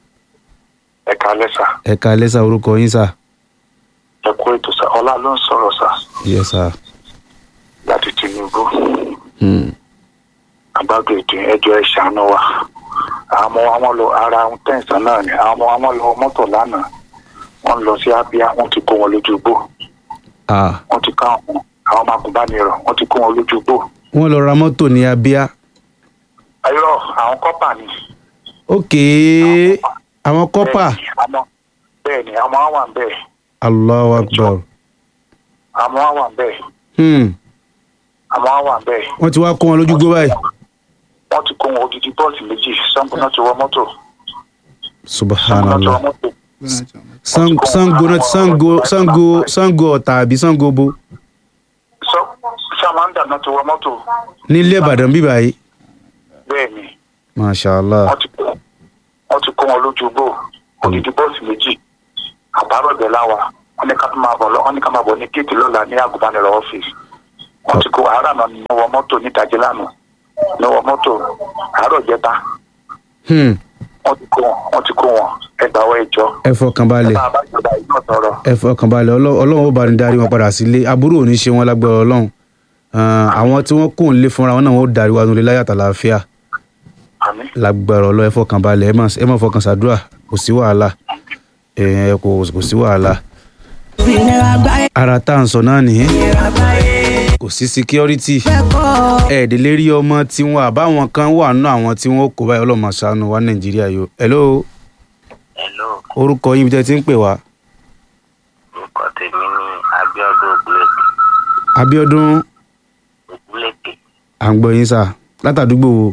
Ẹ kalẹ́ sà. ẹ̀ka lẹ́sà orúkọ yín sà Ẹ kú ètò sà. Ọlá ló ń sọ̀rọ̀ sà. yẹ sà. Láti Tinubu. Hmm. Àbágbé ètò ẹjọ́ ẹ ṣàánú wa. Àwọn ọmọ wa wọ́n lọ ara ohun tẹ̀sán náà ni. Àwọn ọmọ wa wọ́n lọ mọ́tò lánàá. Wọ́n lọ sí Abia. Wọ́n ti kó wọn lójú igbó. Ah, Wọ́n ti ká àwọn àwọn ọmọ agùnbánirọ̀. Wọ́n ti kó wọn lójú igbó. wọ́n lọ ra mọ́tò ní abia Ayọ̀ àwọn kọ́pà ni. ókè àwọn kọ́pà Bẹ́ẹ̀ni, àwọn- Bẹ́ẹ̀ni, àwọn wa wà ń bẹ̀. allahu akbar Àwọn wa wà ń bẹ̀. hmm. Àwọn wa wà ń bẹ̀. wọ́n ti wá kó wọn lójú gbó báyìí Wọ́n ti kó wọn odidi bọ́ọ̀sì méjì. Sango náà ti wọ mọ́tò. Sango náà ti wọ subhanallah mọ́tò. Sang- sango náà sango sango sango ọ̀tà àbí sango bo Sọ- Samanda náà ti wọ mọ́tò. nílé ìbàdàn bí báyìí Bẹ́ẹ̀ni, mashallah wọ́n ti kó wọ́n ti kó wọn lójú bò. Odidi bọ́ọ̀sì méjì. Àbárò ìbẹ̀ láwa. Wọ́n ní ká máa bọ̀ lọ. Wọ́n ní ká máa bọ̀ ní géètì lọ́la ní àgùnbánirọ̀ ọ́fíìsì. Wọ́n ti kó àárà náà ní wọ mọ́tò ní ìdájí lánàá. Ní wọ mọ́tò àárọ̀ jẹta. hmm. Wọ́n ti kó wọn. Wọ́n ti kó wọn. Ẹgbàáwọ̀ ìjọ. ẹ fọkàn balẹ̀ Bá a bá jọba ìjọ sọ̀rọ̀. ẹ fọkàn balẹ̀ Ọlọ́- ọlọ́run ó bá ní darí wọn padà sílé aburú ò ní ṣe wọn lágbára ọlọ́run Ah, àwọn tí wọ́n kò ń lé fúnra wọn náà wọ́n ó darí wa nílé láyàtọ̀ àlàáfíà Àmín. lágbára ọlọ́run ẹ fọkàn balẹ̀ ẹ má ẹ má fọkàn ṣàdúrà kò sí wàhálà ẹ kò kò sí wàhálà ìnira gbáyé ara tá à ń sọ náà nìyẹn ìnira gbáyé kò sí security fẹ́ kọ́ ẹ̀ẹ́dẹ̀lẹ́ rí ọmọ tí wọn àbáwọn kan wà nínú àwọn tí wọn kò báyìí ọlọ́mọ ṣàánú wa nàìjíríà yìí o hello Hello, orúkọ yín bí tẹ́ ti ń pè wá orúkọ tèmi ní Abíọ́dún Ògúnlẹ̀kẹ̀. Abíọ́dún Ògúnlẹ̀kẹ̀ à ń gbọ́ yín sà látàdúgbò wo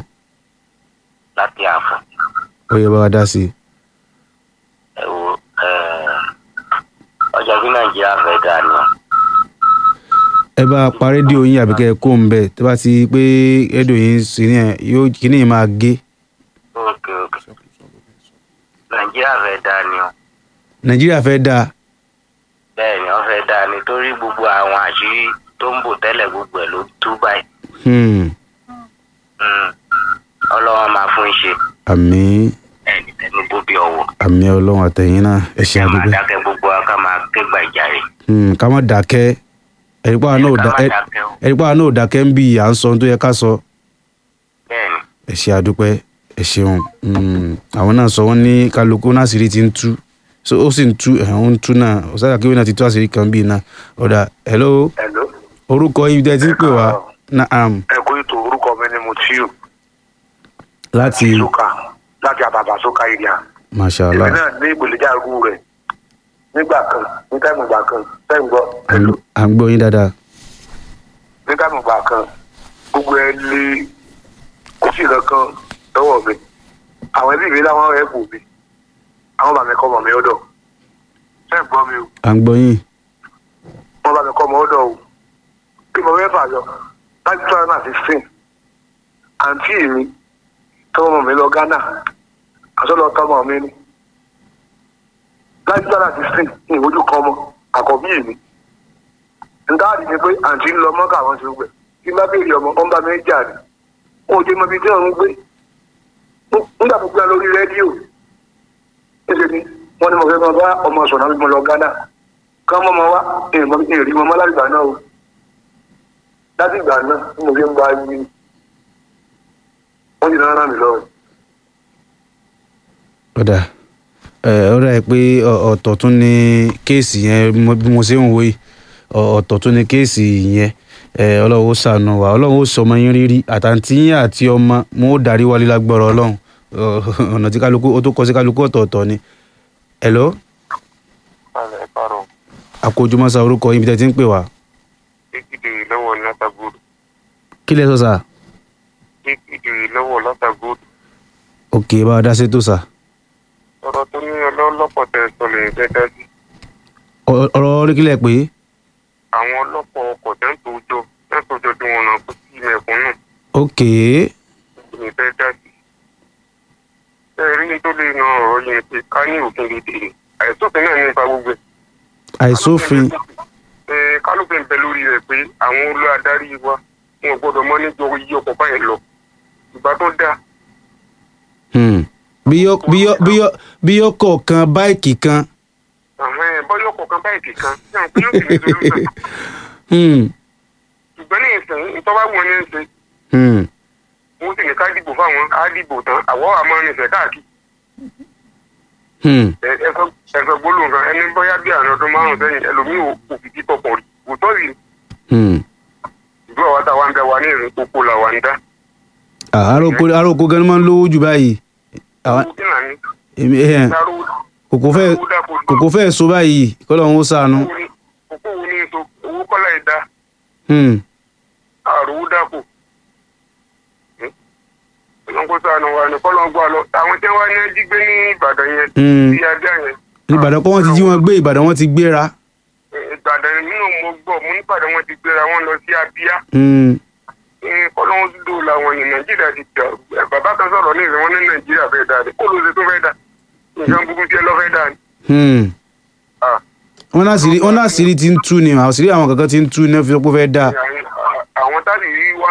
láti Àfọ̀n. ó yẹ bá wa dá sí i ẹ wo ọjà bí nàìjíríà fẹ́ dà ní ọ. ẹ bá a pa rédíò yín àbí kẹ́ ẹ kó ń bẹ̀ tẹ́ bá ti pé rédíò yín sí ní ẹ̀ yóò kíní yìí máa gé òkè òkè nàìjíríà fẹ́ dà ní ọ. nàìjíríà fẹ́ dáa bẹ́ẹ̀ ni wọ́n fẹ́ dà nítorí gbogbo àwọn àṣírí tó ń bò tẹ́lẹ̀ gbogbo ẹ̀ ló tú báyìí. Hmm. Mm. ọlọ́wọ́n máa fún ṣe àmín ẹni tẹnu bó bí ọwọ́. àmín ọlọ́run àtẹ̀yìn náà ẹ ṣe ká máa àdúgbò dákẹ́ gbogbo wa ká máa ké gbàjarè. Hmm, ká má dákẹ́ ẹ̀rí pàwọn náà ò ká dá- má ẹ- dákẹ́ o. ẹ̀rí pàwọn náà ò dákẹ́ ń bí à ń sọ ohun tó yẹ ká sọ bẹ́ẹ̀ ni ẹ ṣe àdúpẹ́ ẹ ṣeun Hmm, àwọn náà sọ wọ́n ní kálukú náà àṣírí ti ń tú so ó sì ń tú ẹ̀ ń tú náà ọ̀sájà kí wọ́n náà ti tú àṣírí kan bíi náà ọ̀dà hello Hello. orúkọ yìí tẹ́ ẹ ti ń pè wá naam ẹ kú ètò orúkọ mi ni Mutiu láti Soka láti àbàbà Soka area. mashallah èmi náà ní ìpèlèjà irú rẹ̀ nígbà kan ní táìmù ìgbà kan táìmù gbọ́ à ń- à ń gbọ́ yín dáadáa ní táìmù ìgbà kan gbogbo ẹ lé kò sí kankan lọ́wọ́ mi àwọn ẹbí mi láwọn ẹ̀ bù mí àwọn bàmí kọ́ mọ̀ mi ọ̀dọ̀ táìmù gbọ́ mi o à ń gbọ́ yín wọ́n bá mi kọ́ mọ̀ ọ̀dọ̀ o kí mo fẹ́ fà yọ láti two thousand and sixteen àǹtí mi tọ́wọ́ mi lọ Ghana àtọ́lọ́ tọ́mọ mi ni láti two thousand and sixteen ní ìwójú kan mọ́ àkọ́bí mi ntaadi ni pé àǹtí ń lọ mọ́kà àwọn ti gbẹ kí n bá béèrè ọmọ ọ̀n bá mi jà ní wọn ò jẹ́ mọ ibi tí wọ́n ń gbé nígbà tó gbé lórí rédíò níṣẹ́ ni wọ́n ní mo fẹ́ máa bá ọmọ sọ̀nà bí mo lọ Ghana ká mọ́ ọmọ wa èrì mọ́ láti ìgbà náà o láti ìgbà náà tí mo fi ń gba yí wọ́n ti náà ràn mí lọ́wọ́. ọ̀dà ẹ̀ ó rà pé ọ̀- ọ̀tọ̀ tún ní kéèsì yẹn mo- bí mo ṣe ń wo yìí ọ̀- ọ̀tọ̀ tún ní kéèsì yẹn ẹ̀ ọlọ́run ó ṣàánú wa ọlọ́run ó sọ ọmọ yín rírí àtàntí yín àti ọmọ wọn ó darí wálé lágbọ́rọ̀ ọlọ́run Ọ̀, ọ̀nà tí kálukú ó tó kọ sí kálukú ọ̀tọ̀ọ̀tọ̀ ni. hello Alẹ́ kárọ̀ àkójúmọ́sá orúkọ yín bí tẹ́ ti ń pè wá kékeré lọ́wọ́ látàgòdù kí lẹ sọ sà kékeré lọ́wọ́ látàgòdù òkè bá a dá sétò sà ọ̀rọ̀ tó ní ọlọ́pọ̀ tẹ̀ sọ lè fẹ́ dájú Ọ- ọ̀rọ̀ orí kílẹ̀ pé àwọn ọlọ́pọ̀ ọkọ̀ tẹ́ ń tòjọ tẹ́ ń tòjọ tí wọ́n náà kó sí mẹ̀kúnnù òkè lè fẹ́ dájú. ẹ rí ní tó lè na ọ̀rọ̀ yẹn pé ká ní òfin lè dèrè àìsófin náà nípa gbogbo ẹ̀. àìsófin ẹ kálófin bẹ lórí rẹ̀ pé àwọn olú adarí wa wọn ò gbọ́dọ̀ mọ́ níjọ iye ọkọ̀ báyìí lọ ìgbà tó dáa hmm. bí yọ- bí yọ- bí yọ- bí yọkọ̀ kan báìkì kan Àhẹ́n, bọ́yọ̀ ọkọ̀ kan báyìí kan náà pé yóò sì ní solution. hmm. ṣùgbọ́n ní ìsìn ìtọ́wá wọn ní í ṣe Hmm. wọ́n sì ní ká dìbò fáwọn á dìbò tán àwọ̀ àmọ́ nífẹ̀ẹ́ káàkiri Hmm. Ẹ- ẹ̀sọ́ ẹ̀sọ́ gbólóhùn kan ẹni bóyá bí àná ọdún márùn sẹ́yìn ẹlòmíì ò kò fìdí tọkàn rí òótọ́ rí Hmm. ìlú àwa táwa ń bẹ wa ní ìrìn kókó là wà ń dá Ah, aróko aróko gan máa ń lówó jù báyìí àwọn owó kí là ní èmi ẹ̀ dáró kòkó fẹ́ kòkó fẹ́ so báyìí kọ́lọ́run ó ṣàánú kókó wo ní èso owó kọ́lá ìdá Hmm. àròwó dàpọ̀ ọlọ́run kó sànù wa ní kọ́lọ́ gbọ́ àlọ́ àwọn tí wọ́n ní jí gbé ní Ìbàdàn yẹn Hmm. sí ajá yẹn Ìbàdàn kọ́ wọ́n ti jí wọn gbé Ìbàdàn wọ́n ti gbéra Ìbàdàn nínú mo gbọ́ mo nípàdé wọn ti gbéra wọn lọ sí Abíá Hmm. kọ́lọ́wọ́n dúdú làwọn ní Nàìjíríà ti dà ẹ, bàbá kan sọ̀rọ̀ ní ìsìn wọn ní Nàìjíríà fẹ́ dà ní kó ló ṣe tó fẹ́ dà nǹkan burúkú tí ẹ lọ́ fẹ́ dà ní. Hmm. Ah, wọ́n láṣìírí wọ́n láṣìírí ti ń tú ni àṣírí àwọn kankan ti ń tú ní ẹ fi sọ pé ó fẹ́ dáa àwọn táàbì rí wá